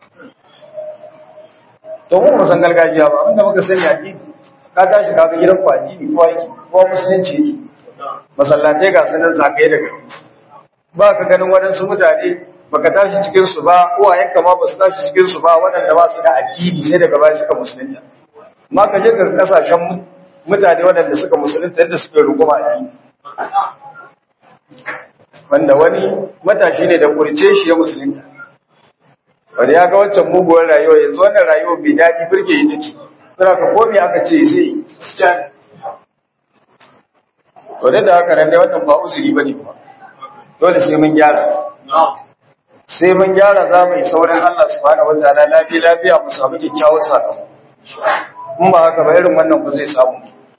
[SPEAKER 2] to mu san gargajiya ba wanda muka sani addini ka tashi ka ga gidan ku addini ko aiki ko musulunci yake masallatai ga sanan zagaye daga ba ka ganin waɗansu mutane baka tashi cikin su ba uwayenka ma ba su tashi cikin su ba waɗanda ba su da addini sai daga baya suka musulunta ma ka je ga kasashen mutane waɗanda suka musulunta yadda suke rukuma addini wanda wani matashi ne da kurce shi ya musulunta wanda ya ga wancan muguwar rayuwa yanzu wannan rayuwa bai daɗi birge yi take suna ka komi aka ce sai to da haka nan dai wannan ba uzuri ba ne ba dole sai mun gyara sai mun gyara za mu yi saurin Allah subhanahu wataala lafiya lafiya mu samu kyakkyawar sakamako in ba haka ba irin wannan ba zai samu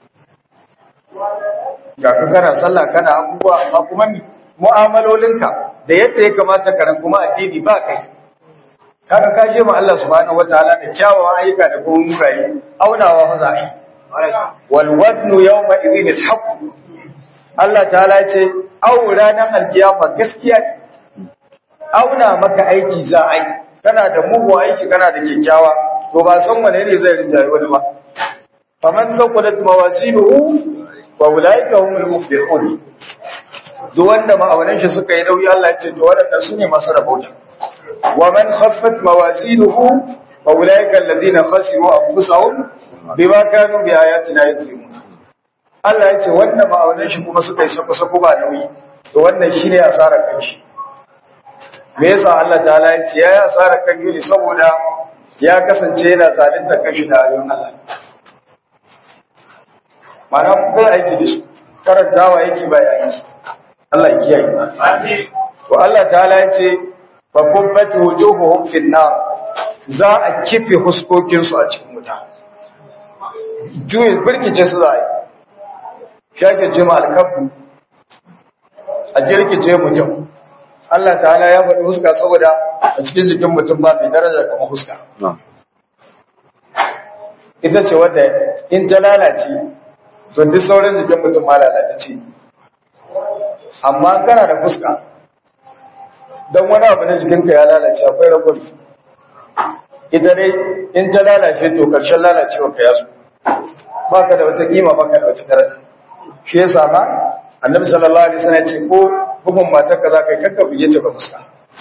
[SPEAKER 2] ga ka kana sallah kana abubuwa amma kuma mu'amalolinka da yadda ya kamata ka ran kuma addini ba kai kaga ka je ma Allah subhanahu wataala da kyawawan ayyuka da kuma mugaye aunawa fa za a yi wal waznu yawma idhin al haqq Allah ta'ala ce au ranar alkiyama gaskiya ne auna maka aiki za a yi kana da mugu aiki kana da kyakkyawa to ba san wane ne zai rinjaye wani ba faman thaqulat mawazinuhu wa ulaika humul muflihun duk wanda ma'aunan shi suka yi nauyi Allah ya ce to waɗannan su ne masu rabauta wa man khaffat mawazinuhu wa ulaika alladhina khasiru anfusahum bima kanu bi ayatina yadhlimun Allah ya ce wanda ma'aunan shi kuma suka yi sako-sako ba nauyi to wannan shine asarar kanshi me yasa Allah ta'ala ya ce yayi asarar kan yuni saboda ya kasance yana zalunta kanshi da ayoyin Allah mana bai aiki da su karantawa yake ba yayin shi Allah ya kiyaye to Allah ta'ala ya ce fa kubbat wujuhuhum fin nar za a kife huskokin su a cikin wuta juyi birkice su za a yi shake ce ma alkafu a jirkice mutum Allah ta'ala ya faɗi huska saboda a cikin jikin mutum ba mai daraja kamar huska ita ce wadda in ta lalace to duk sauran jikin mutum ma lalace amma kana da fuska don wani abu na jikinka ya lalace akwai ragon ita dai in ta lalace to ƙarshen lalacewa ka yaso ba ka da wata kima ba ka da wata daraja shi yasa ma annabi sallallahu alaihi wasallam ya ce ko bugun matar ka za ka yi kakka buge ta ba fuska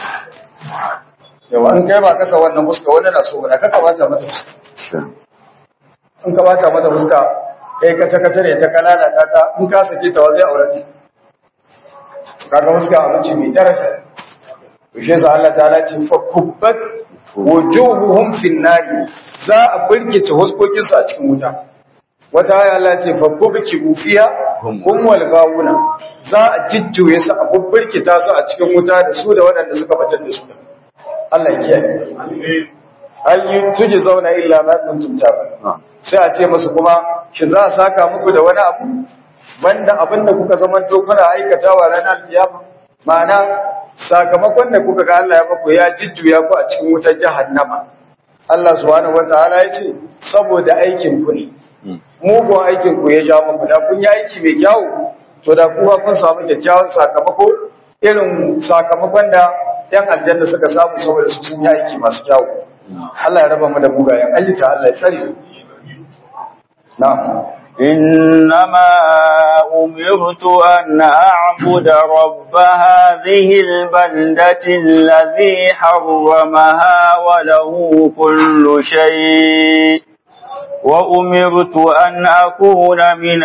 [SPEAKER 2] yawa in kai ba kasa wannan fuska wani na so ba kakka bata mata fuska in ka bata mata fuska kai kace kace ne ta kalala ta ta in ka sake ta wa zai aure ta kaga fuska abinci mai daraja to shi yasa Allah ta'ala ce fa kubbat wujuhuhum fin nari za a burkice huskokin su a cikin wuta wata aya Allah ce fa kubki ufiya hum wal gawuna za a jijjuye su a bubburkita su a cikin wuta da su da waɗanda suka batar da su Allah ya kiyaye hal tuji zauna illa ma kuntum taban sai a ce musu kuma shi za a saka muku da wani abu banda abin da kuka zamanto kuna aikatawa ranar kiyama ma'ana sakamakon da kuka ga Allah ya baku ya jijjuya ku a cikin wutar jahannama Allah subhanahu wataala ya ce saboda aikin ku ne mugun aikin ku ya ja muku da kun yi aiki mai kyau to da kuma kun samu kyakkyawan sakamako irin sakamakon da yan aljanna suka samu saboda su sun yi aiki masu kyau Allah ya raba mu da mugayen ayyuka Allah ya tsare na'am
[SPEAKER 1] إنما أمرت أن أعبد رب هذه البلدة الذي حرمها وله كل شيء وأمرت أن أكون من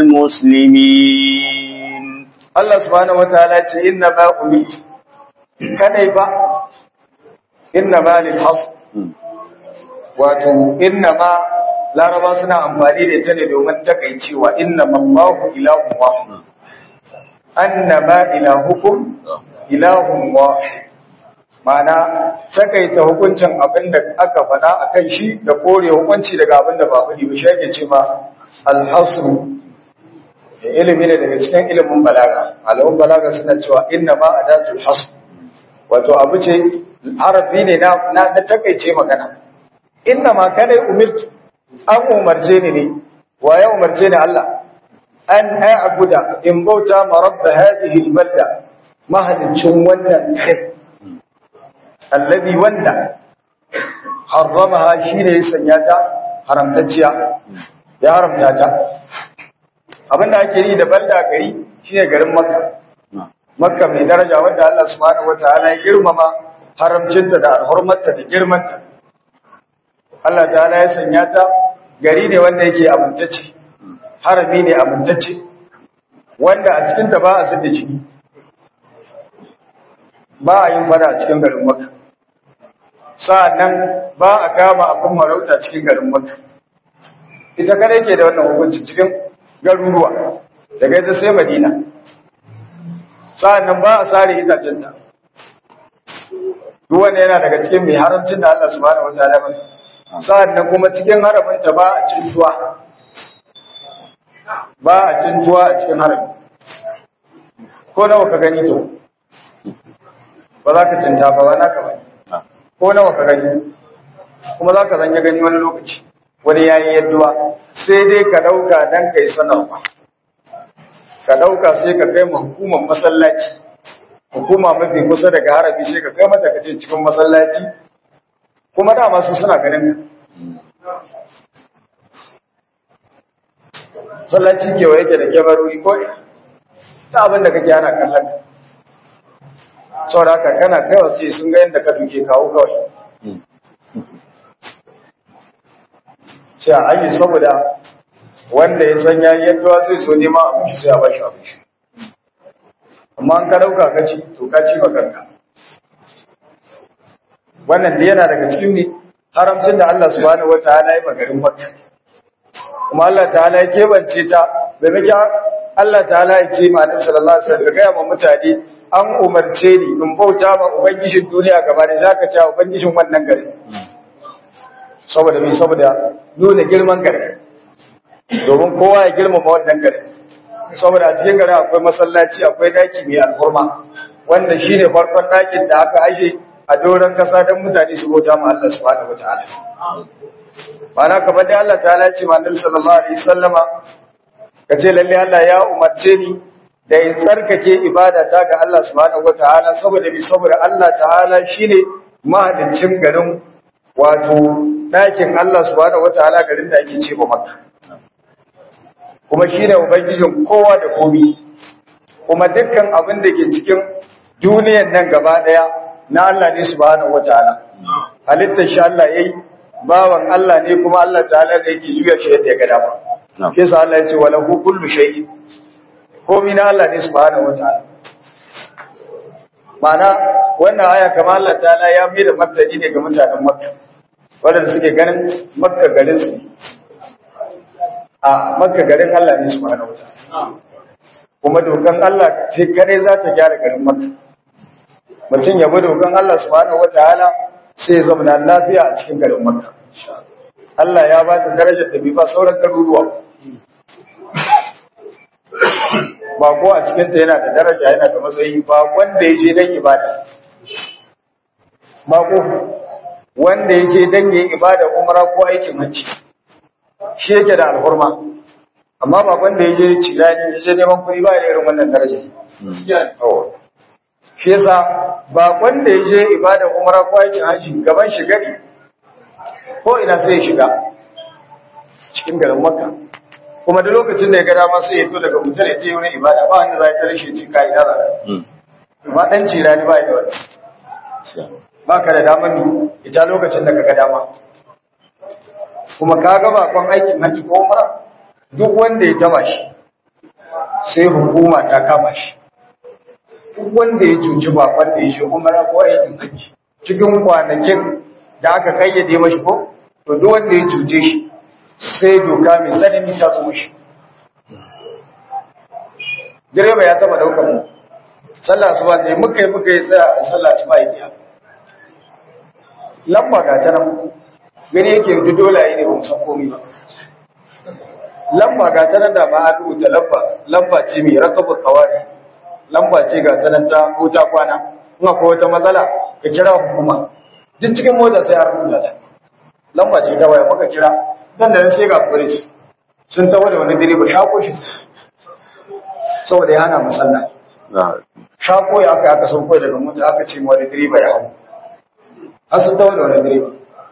[SPEAKER 1] المسلمين
[SPEAKER 2] Allah subhanahu wataala ce inna ma umirtu kadai ba inna ma lil hasb wato inna ma laraba suna amfani da ita ne domin takaicewa inna mallahu ilahun wahid annama ilahukum ilahun wahid ma'ana takaita hukuncin abin da aka faɗa akan shi da kore hukunci daga abin da ba faɗi ba shi ake ce ma alhasru ilimi ne daga cikin ilimin balaga alamun balaga suna cewa inna ma adatul hasb wato abu ce harafi ne na na takaice magana inna ma kadai umirtu an umarce ni ne wa ya umarce ni Allah an a'buda in bauta ma rabb hadhihi albalda mahalicin wannan kai alladhi wanda harramaha shine ya sanya ta haramtacciya ya haramta ta abinda ake yi da balda gari shine garin makka makka mai daraja wanda Allah subhanahu wataala ya girmama haramcinta da alhurmarta da girmanta Allah ta'ala ya sanya ta gari ne wanda yake amintacce harami ne amintacce wanda a cikin ta ba a sidda ciki ba a yin fada a cikin garin makka sa'annan ba a kama abin marauta cikin garin Makka ita kada yake da wannan hukunci cikin garuruwa daga ita sai Madina sa'annan ba a sare itacenta duk wanda yana daga cikin mai haramcin da Allah subhanahu wataala ba sa'annan kuma cikin haraminta ba a cintuwa ba a cintuwa a cikin harami ko nawa ka gani to ba za ka cinta ba ba naka ba ko nawa ka gani kuma za ka zanya gani wani lokaci wani yayi yadduwa sai dai ka dauka dan kai sanarwa ka dauka sai ka kai ma hukumar masallaci hukuma mafi kusa daga harabi sai ka kai mata kace cikin masallaci kuma dama su suna ganin ka masallaci kewa yake da kyamarori ko ta abin da kake ana kallon ka saboda haka kana kaiwa sai sun ga yadda ka duke kawo kawai sai a ayi saboda wanda ya san yayi yadda sai so nema abinci sai a bashi abinci amma an ka dauka ka ci to ka ci kanka wannan da yana daga cikin ne haramcin da Allah subhanahu wataala ya magarin Makka kuma Allah ta'ala ya kebance ta bai miki Allah ta'ala ya ce ma Annabi sallallahu alaihi wasallam ga ma mutane an umarce ni in bauta ma ubangijin duniya gaba da zaka ci ubangijin wannan gari saboda me saboda nuna girman gari domin kowa ya girmama wannan gari saboda a cikin gari akwai masallaci akwai daki mai alhurma wanda shine farkon dakin da aka aje a doron kasa don mutane su bauta ma Allah subhanahu wataala mana kamar da Allah ta'ala ce ma Annabi sallallahu alaihi wasallama kace lalle Allah ya umarce ni da in tsarkake ibada ta ga Allah subhanahu wataala saboda bi saboda Allah ta'ala shine mahaliccin garin wato dakin Allah subhanahu wataala garin da ake ce ba Makka kuma shine ubangijin kowa da komi kuma dukkan abin da ke cikin duniyar nan gaba daya na Allah ne subhanahu wataala halittar shi Allah yayi bawan Allah ne kuma Allah ta'ala da yake juya shi yadda ya ga dama kisa Allah ya ce wa lahu kullu shay'in komai na Allah ne subhanahu wataala mana wannan aya kamar Allah ta'ala ya mai da martani ne ga mutanen Makka wanda suke ganin Makka garin su a Makka garin Allah ne subhanahu wataala kuma dokan Allah ce kare za ta gyara garin Makka mutum ya bi dokan Allah subhanahu wataala sai ya zama lafiya a cikin garin Makka Allah ya ba ta darajar da bai ba sauran garuruwa ba ko a cikin ta yana da daraja yana da matsayi ba wanda ya je dan ibada ba ko wanda ya je dan yin ibada umra ko aikin hajji shi yake da alhurma amma ba wanda ya je cirani ya je neman kuɗi ba da irin wannan daraja shi yasa ba wanda ya je ibada umra ko aikin hajji gaban shi gari ko ina sai ya shiga cikin garin makka kuma da lokacin da ya ga dama sai ya to daga mutum ya je wurin ibada ba wanda za ta rashe ci kai da ba dan cira ni ba da wani ba ka da damar ni ita lokacin da ka ga dama kuma ka ga bakon aikin haji ko umra duk wanda ya taba shi sai hukuma ta kama shi duk wanda ya cuci bakon da ya shi umra ko aikin haji cikin kwanakin da aka kayyade mashi ko to duk wanda ya cuce shi sai doka mai tsanani ta zo shi direba ya taba daukar mu sallah asuba ta yi muka yi muka yi tsaya a sallah asuba yake ya lamba ga ta nan gani yake yi dole yi ne ba san komai ba lamba ga ta nan da ma an rubuta lamba lamba ce mai rakabu kawari lamba ce ga ta nan ta ko ta kwana in akwai wata matsala ka kira hukuma duk cikin mota sai an rubuta ta lamba ce ta waya muka kira dan da sai ga police sun tawo da wani direba shako shi saboda ya hana musalla shako ya aka aka sauko daga mota aka ce wani direba ya hau har sun tawo da wani direba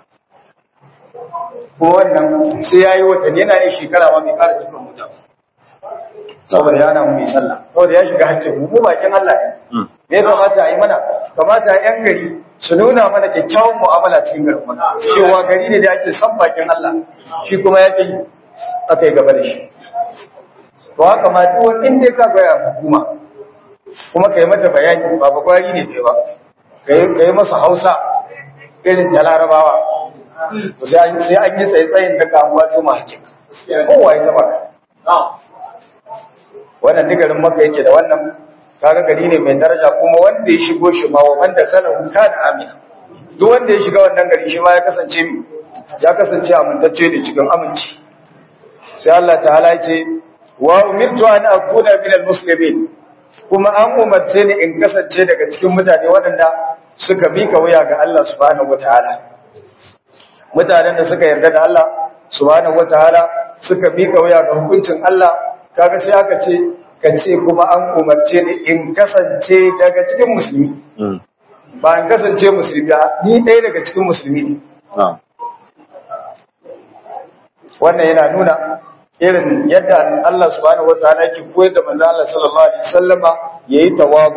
[SPEAKER 2] ko wannan sai ya yi watanni yana yin shekara ma mai kara cikin mota saboda ya hana mu mai sallah saboda ya shiga hakkin mu bakin Allah ne me ya kamata a yi mana kamata yan gari su nuna mana kyakkyawan mu'amala cikin garin mana cewa gari ne da ake san bakin Allah shi kuma ya ƙi aka yi gaba da shi to haka ma duk wani inda ka gaya hukuma kuma ka yi mata bayani ba ba gwari ne kai ba ka yi masa hausa irin ta larabawa to sai an sai an yi tsaye-tsayin da kamuwa to ma hakika kowa ya taba ka wannan digarin maka yake da wannan kaga gari ne mai daraja kuma wanda ya shigo shi ma wa wanda kalahu kana amina duk wanda ya shiga wannan gari shi ma ya kasance ya kasance amintacce ne cikin aminci sai Allah ta'ala ya ce wa umirtu an akuna min almuslimin kuma an umarce ni in kasance daga cikin mutane waɗanda suka mika wuya ga Allah subhanahu wataala mutanen da suka yarda da Allah subhanahu wataala suka mika wuya ga hukuncin Allah kaga sai aka ce ka ce kuma an umarce ni in kasance daga cikin musulmi ba in kasance musulmi ba ni ɗaya daga cikin musulmi ne wannan yana nuna irin yadda Allah subhanahu wataala yake koyar da manzo Allah sallallahu alaihi wasallama yayi tawabu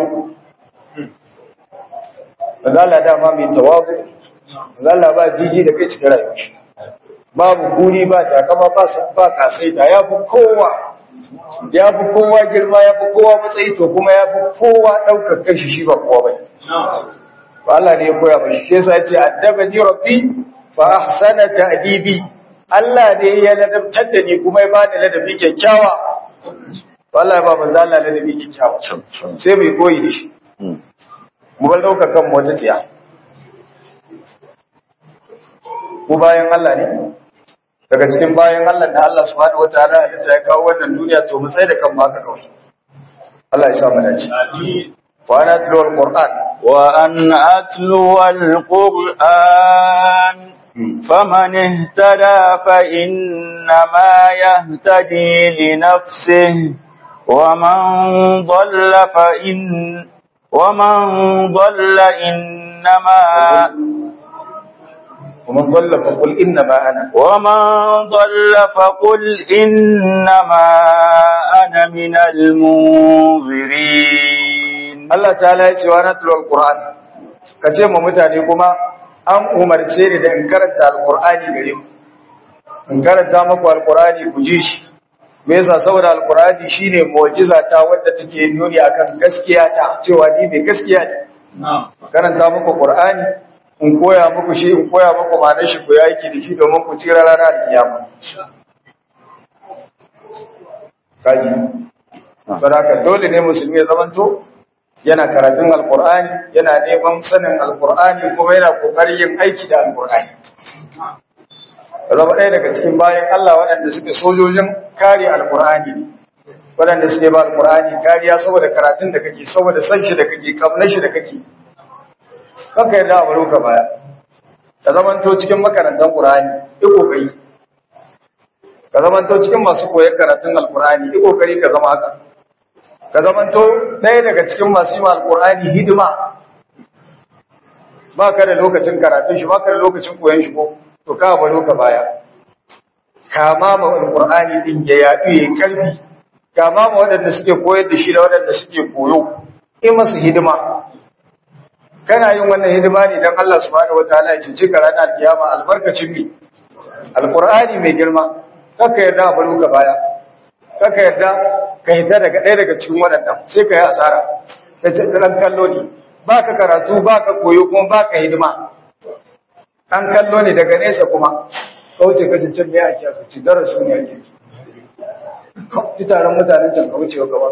[SPEAKER 2] manzo Allah dama mai tawabu manzo Allah ba jiji da kai cikin rayuwar shi babu kuri ba takama ba ba kasaita ya fi kowa ya fi kowa girma ya fi kowa matsayi to kuma ya fi kowa ɗaukar kashi shi ba kowa bai ba Allah ne ya koya mashi shi yasa yace addabani rabbi fa ahsana ta'dibi Allah ne ya ladabtar da ni kuma ya bani ladabi kyakkyawa to Allah ya ba manzo Allah ladabi kyakkyawa sai mai koyi da shi mu bar ɗaukar kan mu wata tsiya ku bayan Allah ne daga cikin bayan Allah da Allah subhanahu wataala ya ta kawo wannan duniya to mu tsaya da kan haka kawai Allah ya sa mu dace wa ana tulu alquran
[SPEAKER 1] wa an atlu alquran faman ihtada fa inna ma yahtadi li nafsihi wa man dhalla fa in wa man dhalla innama
[SPEAKER 2] ومن ضل فقل انما انا
[SPEAKER 1] ومن ضل فقل إنما أنا من المنذرين
[SPEAKER 2] Allah ta'ala ya ce wa natlu alquran kace mu mutane kuma an umarce ni da in karanta alqurani gare ku in karanta muku alqurani ku ji shi me yasa saboda alqurani shine mu'jiza ta wadda take nuni akan gaskiya ta cewa ni mai gaskiya ne karanta muku qur'ani in koya muku shi in koya muku ma'anar shi ku yaki da shi domin ku tsira ranar kiyama kaji saboda dole ne musulmi ya zamanto yana karatun alkur'ani yana neman sanin alkur'ani kuma yana kokarin yin aiki da alkur'ani zama ɗaya daga cikin bayan Allah waɗanda suke sojojin kare alkur'ani ne waɗanda suke ba alkur'ani kariya saboda karatun da kake saboda san shi da kake kamnar shi da kake kanka yarda a baro ka baya ka zamanto cikin makarantar qur'ani yi kokari ka zamanto cikin masu koyar karatun alkur'ani yi kokari ka zama haka ka zamanto ɗaya daga cikin masu yi alkur'ani hidima ba ka da lokacin karatun shi ba ka da lokacin koyon shi ko to ka baro ka baya kama ma alkur'ani din ya yaɗu ya yi ƙarfi kama ma waɗanda suke koyar da shi da waɗanda suke koyo in masu hidima kana yin wannan hidima ne don Allah subhanahu wataala ya cince ka ranar kiyama albarkacin mi alkur'ani mai girma kaka yarda a baro ka baya kaka yarda ka yi ta daga ɗaya daga cikin waɗannan sai ka yi asara ka ce ɗan kallo ne ba ka karatu ba ka koyo kuma ba ka hidima an kallo ne daga nesa kuma ka wuce ka cincin mai ake aka ci darasu ne ake ci taron mutanen can ka wuce gaba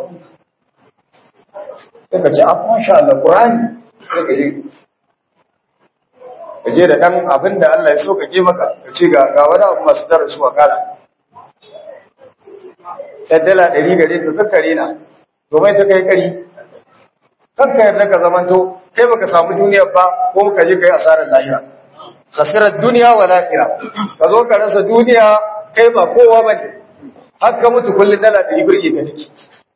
[SPEAKER 2] sai ka ce a masha Allah Qur'ani sai ka je ka je da ɗan abin da Allah ya so ka ke maka ka ce ga wani abu masu darasu a kala ‘yan dala ɗari gare ka kakkare na, domin ta kai ƙari, kanka yarda ka zamanto, kai baka samu duniyar ba ko ka je kai asarar lahira. Khasirar duniya wa lahira, ka zo ka rasa duniya kai ba kowa ba ne, har ka mutu kullum dala ɗari birge ka take.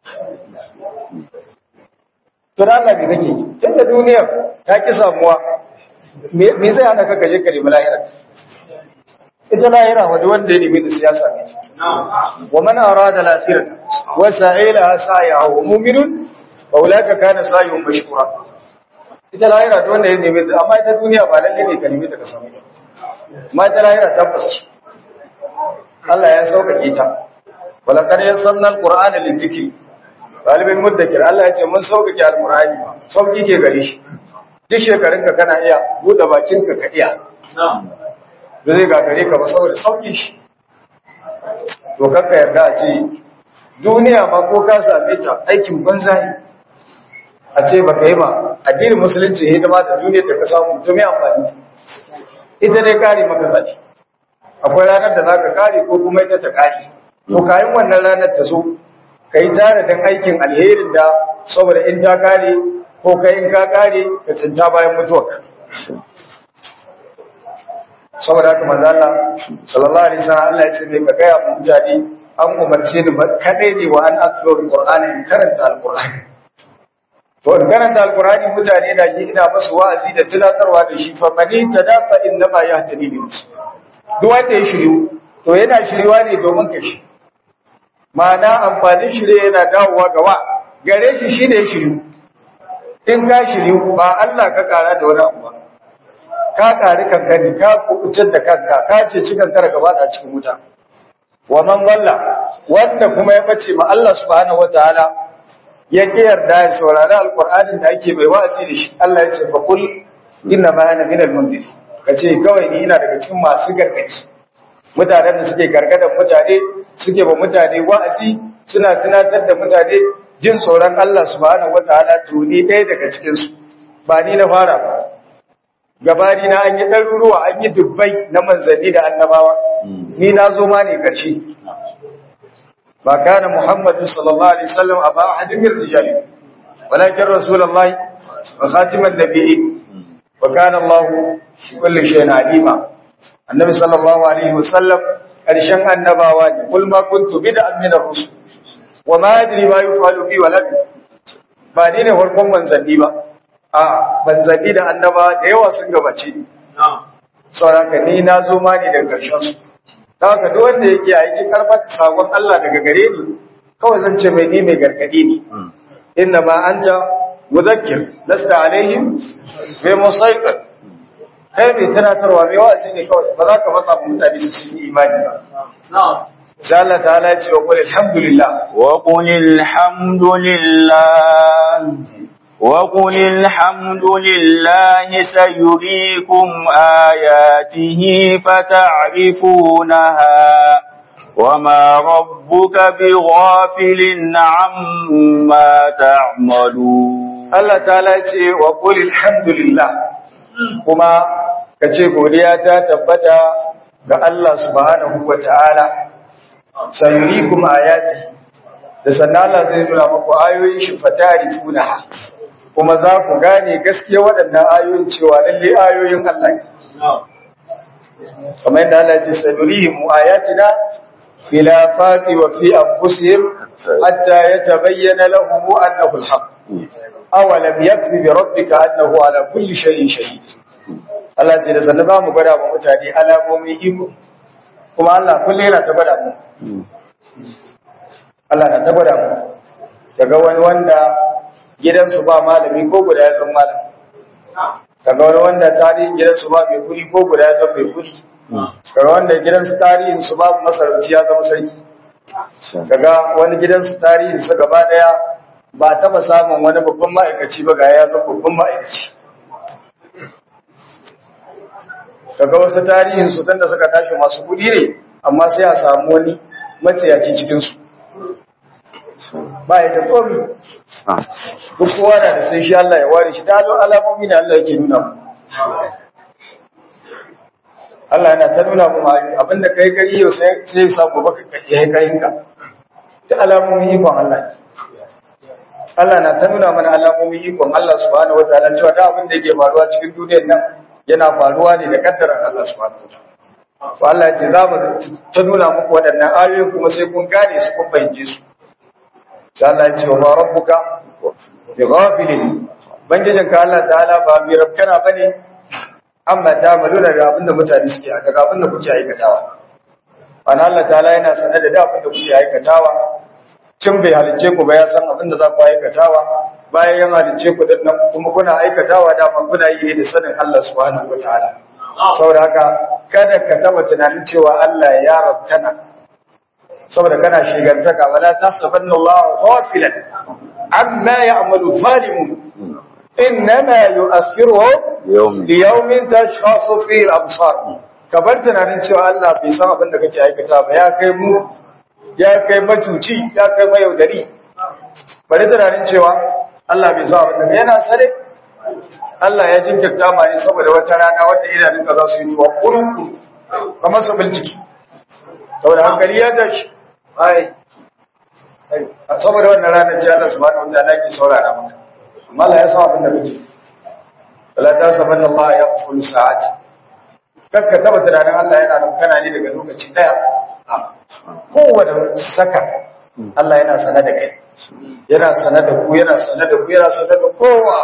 [SPEAKER 2] Tun Allah me kake yi, tun da duniyar ta ki samuwa, me zai hana ka kaje ka nemi lahira? ita lahira wadda wanda ya nemi da siyasa ne wa man arada al-akhirata wa sa'ila sa'yahu mu'minun wa ulaka kana sa'yuhum mashkura ita lahira da wanda ya nemi da amma ita duniya ba lalle ne ka nemi ta ka samu amma ita lahira tabbas Allah ya sauƙaƙe ta wala qad yassarna al-qur'ana lidhikri talibin muddakir Allah ya ce mun sauƙaƙe al-qur'ani sauƙi ke gare shi duk shekarunka kana iya buɗe bakinka ka iya da zai gagare ka ba saboda sauƙi shi to kakka yarda a ce duniya ma ko ka same ta aikin banza ne a ce baka yi ma addinin musulunci hidima da duniyar da ka samu to me amfani ita dai kare maka zafi akwai ranar da zaka kare ko kuma ita ta kare to kayan wannan ranar ta zo ka yi tare don aikin alherin da saboda in ta kare ko kai in ka kare ka cinta bayan mutuwarka saboda haka manzo Allah sallallahu alaihi wasallam Allah ya ce mai ka gaya mu mutane an umarce ni kadai ne wa an atlu alqur'ani in karanta alqur'ani to in karanta alqur'ani mutane da ke ina musu wa'azi da tunatarwa da shi fa mani tadafa innama yahtadi li duk wanda ya shiryu to yana shirywa ne domin ka shi ma'ana amfanin shirye yana dawowa ga wa gare shi shine ya shiryu in ka shiryu ba Allah ka kara da wani abu ba ka kari kankani ka kubutar da kanka ka ce cikin kara gaba da cikin wuta wa man walla wanda kuma ya bace ma Allah subhanahu wataala ya ki yarda ya saurari alqur'anin da ake mai wa'azi da shi Allah ya ce fa kul inna ma ana minal mundir kace kawai ni ina daga cikin masu gargaɗi mutanen da suke gargadan mutane suke ba mutane wa'azi suna tunatar da mutane jin tsoron Allah subhanahu wataala to ni ɗaya daga cikin su ba ni na fara ba gabani na an yi ɗaruruwa an yi dubbai na manzanni da annabawa ni na zo ma ne ƙarshe ba kana muhammadu sallallahu alaihi wasallam a ba ahadin min rijali walakin rasulullahi wa khatiman nabiyyi wa kana Allah shi kulli shay'in alima annabi sallallahu alaihi wasallam ƙarshen annabawa ne kul ma kuntu bid'an min ar-rusul wa ma adri ma yufalu bi wala ba ni ne farkon manzanni ba a manzanni da annaba da yawa sun gabace ni sauraka ni na zo ma ne daga ƙarshen su ta haka duk wanda yake a yake karɓar sakon Allah daga gare ni kawai zan ce mai ni mai gargadi ne inna ma anta muzakkir lasta alaihim bi musaiqir kai mai tunatarwa mai wa'azi ne kawai ba za ka matsa mutane su yi imani ba sai Allah ta'ala ya ce wa qul alhamdulillah
[SPEAKER 1] wa qul alhamdulillah وقل الحمد لله سيريكم آياته فتعرفونها وما ربك بغافل عما تعملون
[SPEAKER 2] Allah ta'ala ce wa qul alhamdulillah kuma kace godiya ta tabbata ga Allah subhanahu wata'ala sayurikum ayati da sannan Allah zai nuna muku ayoyin shi fatarifunaha kuma za ku gane gaskiya waɗannan ayoyin cewa lalle ayoyin Allah ne. Kamar yadda Allah ce sanurihim ayatina fil afaqi wa fi anfusihim hatta yatabayyana lahum annahu al-haq. Awalam yakfi bi rabbika annahu ala kulli shay'in shahid. Allah ce da sannan za mu gwada wa mutane alamomin iko. Kuma Allah kullum yana ta gwada mu. Allah na ta gwada mu. Daga wani wanda gidansu ba malami ko guda ya san malam kaga wani wanda tarihin gidansu ba mai kuri ko guda ya san mai kuri kaga wanda gidansu tarihin su babu masarauci ya zama sarki kaga wani gidansu tarihin su gaba daya ba taba samun wani babban ma'aikaci ba ga ya san babban ma'aikaci kaga wasu tarihin su tunda suka tashi masu kudi ne amma sai a samu wani matsayaci cikin su ba ya da komi duk kowa na da sai shi Allah ya ware shi da alamomi ne Allah yake nuna mu Allah yana ta nuna mu abinda kai gari yau sai sai ya sa gobe ka yi kayin ka da alamomi ikon Allah Allah na ta nuna mana alamomi ikon Allah subhanahu wataala cewa da abin da yake faruwa cikin duniyar nan yana faruwa ne da kaddaran Allah subhanahu wataala to Allah ya ce za mu ta nuna muku waɗannan ayoyi kuma sai kun gane su kun bayyance su sai Allah ya ce wa rabbuka bi ghafilin bangijin ka Allah ta'ala ba bi rabkana bane amma ta maluna da abinda mutane suke daga abinda kuke aikatawa ana Allah ta'ala yana sanar da abinda kuke aikatawa cin bai halice ku ba ya san abinda za ku aikatawa bayan yan halice ku din nan kuma kuna aikatawa da ma kuna yi da sanin Allah subhanahu wataala saboda haka kada ka taba tunanin cewa Allah ya rabkana saboda kana shigantaka wala tasabanna Allah ghafilan amma ya'malu zalimun innama yu'akhiruhum
[SPEAKER 1] yawmin
[SPEAKER 2] liyaumin tashkhasu fihi al-absar ka bar tunanin cewa Allah bai san abin da kake aikata ba ya kai mu ya kai macuci ya kai mayaudari bari tunanin cewa Allah bai san abin da yana sare Allah ya jinkirta ma ne saboda wata rana wadda idanunka za su yi tuwa kurukuru kamar su bincike saboda hankali ya tashi ai saboda wannan ranar ce Allah subhanahu wa ta'ala ke saurara maka amma Allah ya san abin da kake wala ta saban Allah ya kulu sa'ati kakka taba tunanin Allah yana nan kana ne daga lokaci daya a kowane saka Allah yana sanar da kai yana sanar da ku yana sanar da ku yana sanar da kowa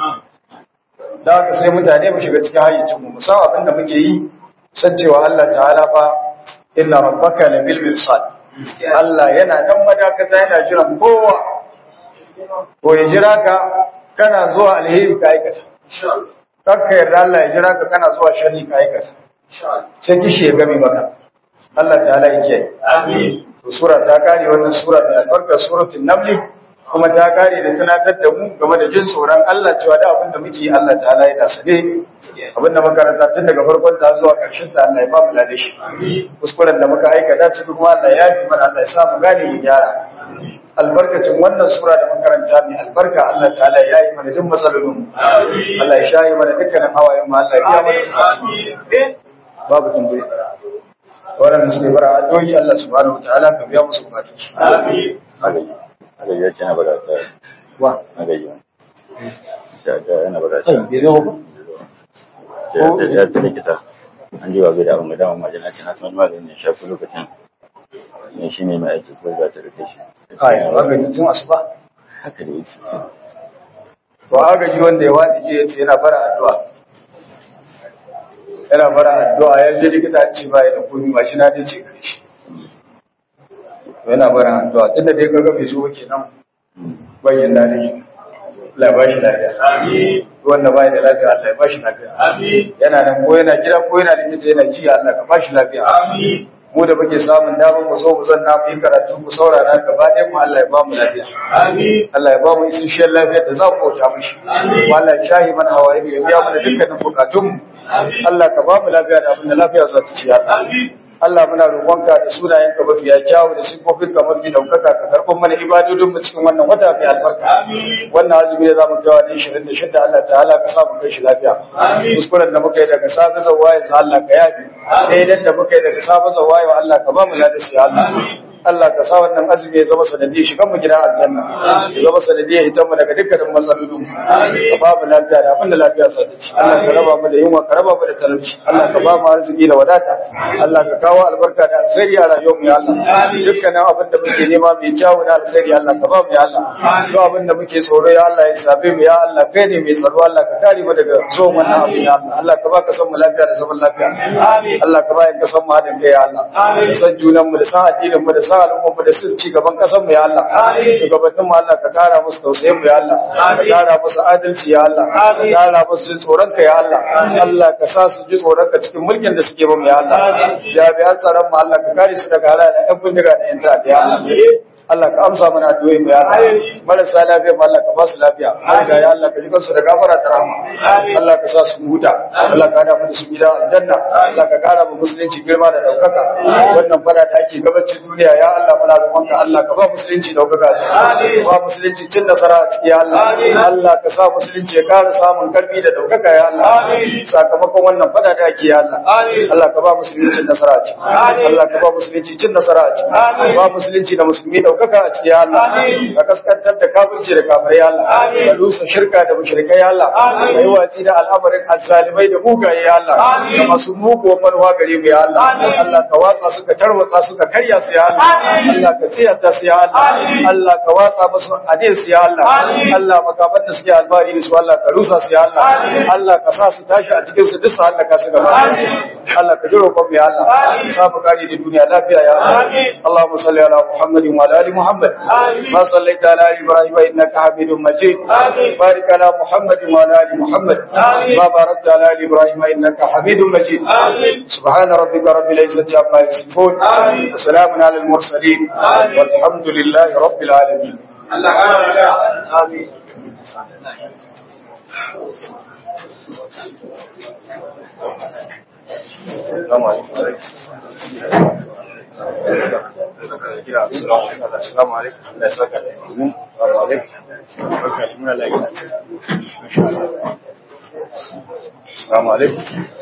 [SPEAKER 2] da haka sai mutane mu shiga cikin hayyacin mu san abin da muke yi san cewa Allah ta'ala fa inna rabbaka labil mirsad Allah yana nan madakata yana jiran kowa ko ya jira ka kana zuwa alheri ka aikata kakka yarda Allah ya jira ka kana zuwa shari ka aikata sai kishi ya gami maka Allah ta'ala ya kiyaye
[SPEAKER 3] Amin.
[SPEAKER 2] to sura ta kare wannan sura mai albarka suratul naml kuma ta kare da tunatar da mu game da jin tsoron Allah cewa da abin da muke yi Allah ta'ala ya sane abin da makaranta tun daga farkon ta zuwa karshen ta Allah ya ba mu lade shi kuskuren da muka aikata cikin kuma Allah ya yi mana Allah ya sa mu gane mu gyara albarkacin wannan sura da makaranta mai albarka Allah ta'ala ya yi mana duk matsalolin mu
[SPEAKER 3] Amin.
[SPEAKER 2] Allah ya shayi mana dukkanin hawayen mu Allah ya biya mana
[SPEAKER 3] Amin.
[SPEAKER 2] babu tambaye waɗanda suke bara addu'o'i Allah subhanahu wataala ka biya musu bukatun su
[SPEAKER 3] Amin.
[SPEAKER 1] agaji ya ce na bada ta
[SPEAKER 2] wa
[SPEAKER 1] agaji sha ta yana bada
[SPEAKER 2] kai
[SPEAKER 1] ta
[SPEAKER 2] bai zo ba
[SPEAKER 1] ya ta likita an ji wa bai da umar dama majina ce na san maganin ya shafi lokacin ne shi ne mai aiki ko za ta rike shi
[SPEAKER 2] kai magani tun asuba
[SPEAKER 1] haka da yake
[SPEAKER 2] to agaji wanda ya wadi je yace yana bara addu'a yana bara addu'a ya je likita ya ce bai da komai ba shi na dai ce gare shi to yana bara addu'a tunda dai kaga bai zo ba kenan bayin da ne Allah ya bashi lafiya
[SPEAKER 3] Amin.
[SPEAKER 2] wanda bai da lafiya Allah ya bashi lafiya
[SPEAKER 3] Amin.
[SPEAKER 2] yana nan ko yana gida ko yana likita yana ji Allah ka bashi lafiya
[SPEAKER 3] Amin.
[SPEAKER 2] mu da muke samun damar mu zo mu zanna mu yi karatu mu saurara gaba ɗaya mu Allah ya ba mu lafiya
[SPEAKER 3] Amin.
[SPEAKER 2] Allah ya ba mu isasshen lafiya da za mu bauta mishi kuma Allah ya shahi mana hawaye ya biya mana dukkanin bukatun mu
[SPEAKER 3] Amin.
[SPEAKER 2] Allah ka ba mu lafiya da abin da lafiya za ta ci ya Allah
[SPEAKER 3] Amin.
[SPEAKER 2] Allah muna roƙonka da sunayenka mafiya kyawu da sifofinka mafi daukaka ka karɓar mana ibadodin mu cikin wannan wata mai albarka
[SPEAKER 3] Amin.
[SPEAKER 2] wannan azumi da zamu kawo ne 26 Allah ta'ala ka sa mu kai shi lafiya
[SPEAKER 3] Amin.
[SPEAKER 2] kuskuren da muka yi daga safe zuwa yanzu Allah ka yafi daidan da muka yi daga safe zuwa yau Allah ka ba mu ladisi ya Allah Allah ka sa wannan azumi ya zama sanadiyar shigan mu gidan aljanna ya zama sanadiyar hitan mu daga dukkanin matsalolin mu ka ba mu lafiya da abin da lafiya sa ta ci Allah ka raba mu da yunwa ka raba mu da talauci Allah ka ba mu arziki da wadata Allah ka kawo albarka da alkhairi a rayuwar mu ya Allah dukkanin abin da muke nema mai kyawu da alkhairi Allah ka ba mu ya Allah duk abin da muke tsoro ya Allah ya sabe mu ya Allah kai ne mai tsaro Allah ka kare mu daga zuwan wannan abin ya Allah Allah ka ba ka san mu lafiya da zaman lafiya
[SPEAKER 3] Amin.
[SPEAKER 2] Allah ka ba ka san mu hadin kai ya Allah
[SPEAKER 3] Amin.
[SPEAKER 2] da san junan mu da san addinin mu da san al'ummar mu da sun ci gaban kasan mu ya Allah
[SPEAKER 3] Amin.
[SPEAKER 2] shugabannin mu Allah ka kara musu tausayin mu ya Allah ka
[SPEAKER 3] Amin.
[SPEAKER 2] kara musu adalci ya Allah ka
[SPEAKER 3] Amin.
[SPEAKER 2] kara musu jin tsoron ka ya Allah Allah ka sa su ji tsoron ka cikin mulkin da suke ba mu ya Allah
[SPEAKER 3] Amin.
[SPEAKER 2] jami'an tsaron mu Allah ka kare su daga halayen ɗan bindiga da ƴan ta'adda ya Allah Allah ka amsa mana addu'o'i mu ya Allah
[SPEAKER 3] Amin.
[SPEAKER 2] marasa lafiya mu Allah ka ba su lafiya har ga ya Allah ka ji kansu da gafara da rahama
[SPEAKER 3] Amin.
[SPEAKER 2] Allah ka sa su huta Allah ka hada mu da su gida aljanna Allah ka kara mu musulunci girma da daukaka wannan fada da ake gabacin duniya ya Allah muna roƙonka Allah ka ba musulunci daukaka a ciki
[SPEAKER 3] Amin.
[SPEAKER 2] ka ba musulunci cin nasara a ciki ya Allah
[SPEAKER 3] Amin.
[SPEAKER 2] Allah ka sa musulunci ya kara samun karfi da daukaka ya Allah
[SPEAKER 3] Amin.
[SPEAKER 2] sakamakon wannan fada da ake ya Allah
[SPEAKER 3] Amin.
[SPEAKER 2] Allah ka ba musulunci cin nasara a ciki
[SPEAKER 3] Amin.
[SPEAKER 2] Allah ka ba musulunci cin nasara a ciki
[SPEAKER 3] Amin.
[SPEAKER 2] ka ba musulunci da musulmi daukaka a ciki ya Allah
[SPEAKER 3] Amin.
[SPEAKER 2] ka kaskantar da kafirci da kafirai ya Allah
[SPEAKER 3] Amin.
[SPEAKER 2] ka rusa shirka da mushrikai ya Allah
[SPEAKER 3] Amin.
[SPEAKER 2] kai watsi da al'amarin azzalimai da mugaye ya Allah
[SPEAKER 3] Amin.
[SPEAKER 2] da masu muguwar manuwa gare mu ya Allah
[SPEAKER 3] Amin.
[SPEAKER 2] Allah ka watsa su ka tarwatsa su ka karya su ya Allah
[SPEAKER 3] Amin.
[SPEAKER 2] Allah ka tsiyata su ya Allah
[SPEAKER 3] Amin.
[SPEAKER 2] Allah ka watsa musu adin su ya Allah
[SPEAKER 3] Amin.
[SPEAKER 2] Allah makaman da suke albari da su Allah ka rusa su ya Allah
[SPEAKER 3] Amin.
[SPEAKER 2] Allah ka sa su tashi a cikin su duk su halaka su gaba
[SPEAKER 3] Amin.
[SPEAKER 2] Allah ka jiro kon mu ya Allah
[SPEAKER 3] Amin.
[SPEAKER 2] sa mu kare da duniya lafiya ya Allah
[SPEAKER 3] Amin.
[SPEAKER 2] Allahumma salli ala Muhammadin wa ala ali Muhammad
[SPEAKER 3] Amin.
[SPEAKER 2] ma sallaita ala ali Ibrahim innaka Hamidum Majid
[SPEAKER 3] Amin.
[SPEAKER 2] بارك على محمد وعلى ال محمد
[SPEAKER 3] آمين.
[SPEAKER 2] ما باركت على ال ابراهيم انك حميد مجيد
[SPEAKER 3] آمين.
[SPEAKER 2] سبحان ربك رب العزه عما يصفون
[SPEAKER 3] آمين.
[SPEAKER 2] وسلام على المرسلين
[SPEAKER 3] آمين.
[SPEAKER 2] والحمد لله رب العالمين
[SPEAKER 3] Allah ƙara lafiya. Amin.
[SPEAKER 2] Assalamu alaikum. Assalamu alaikum. Allah ya saka da Assalamu alaikum. Barka da muna lafiya. Assalamu alaikum.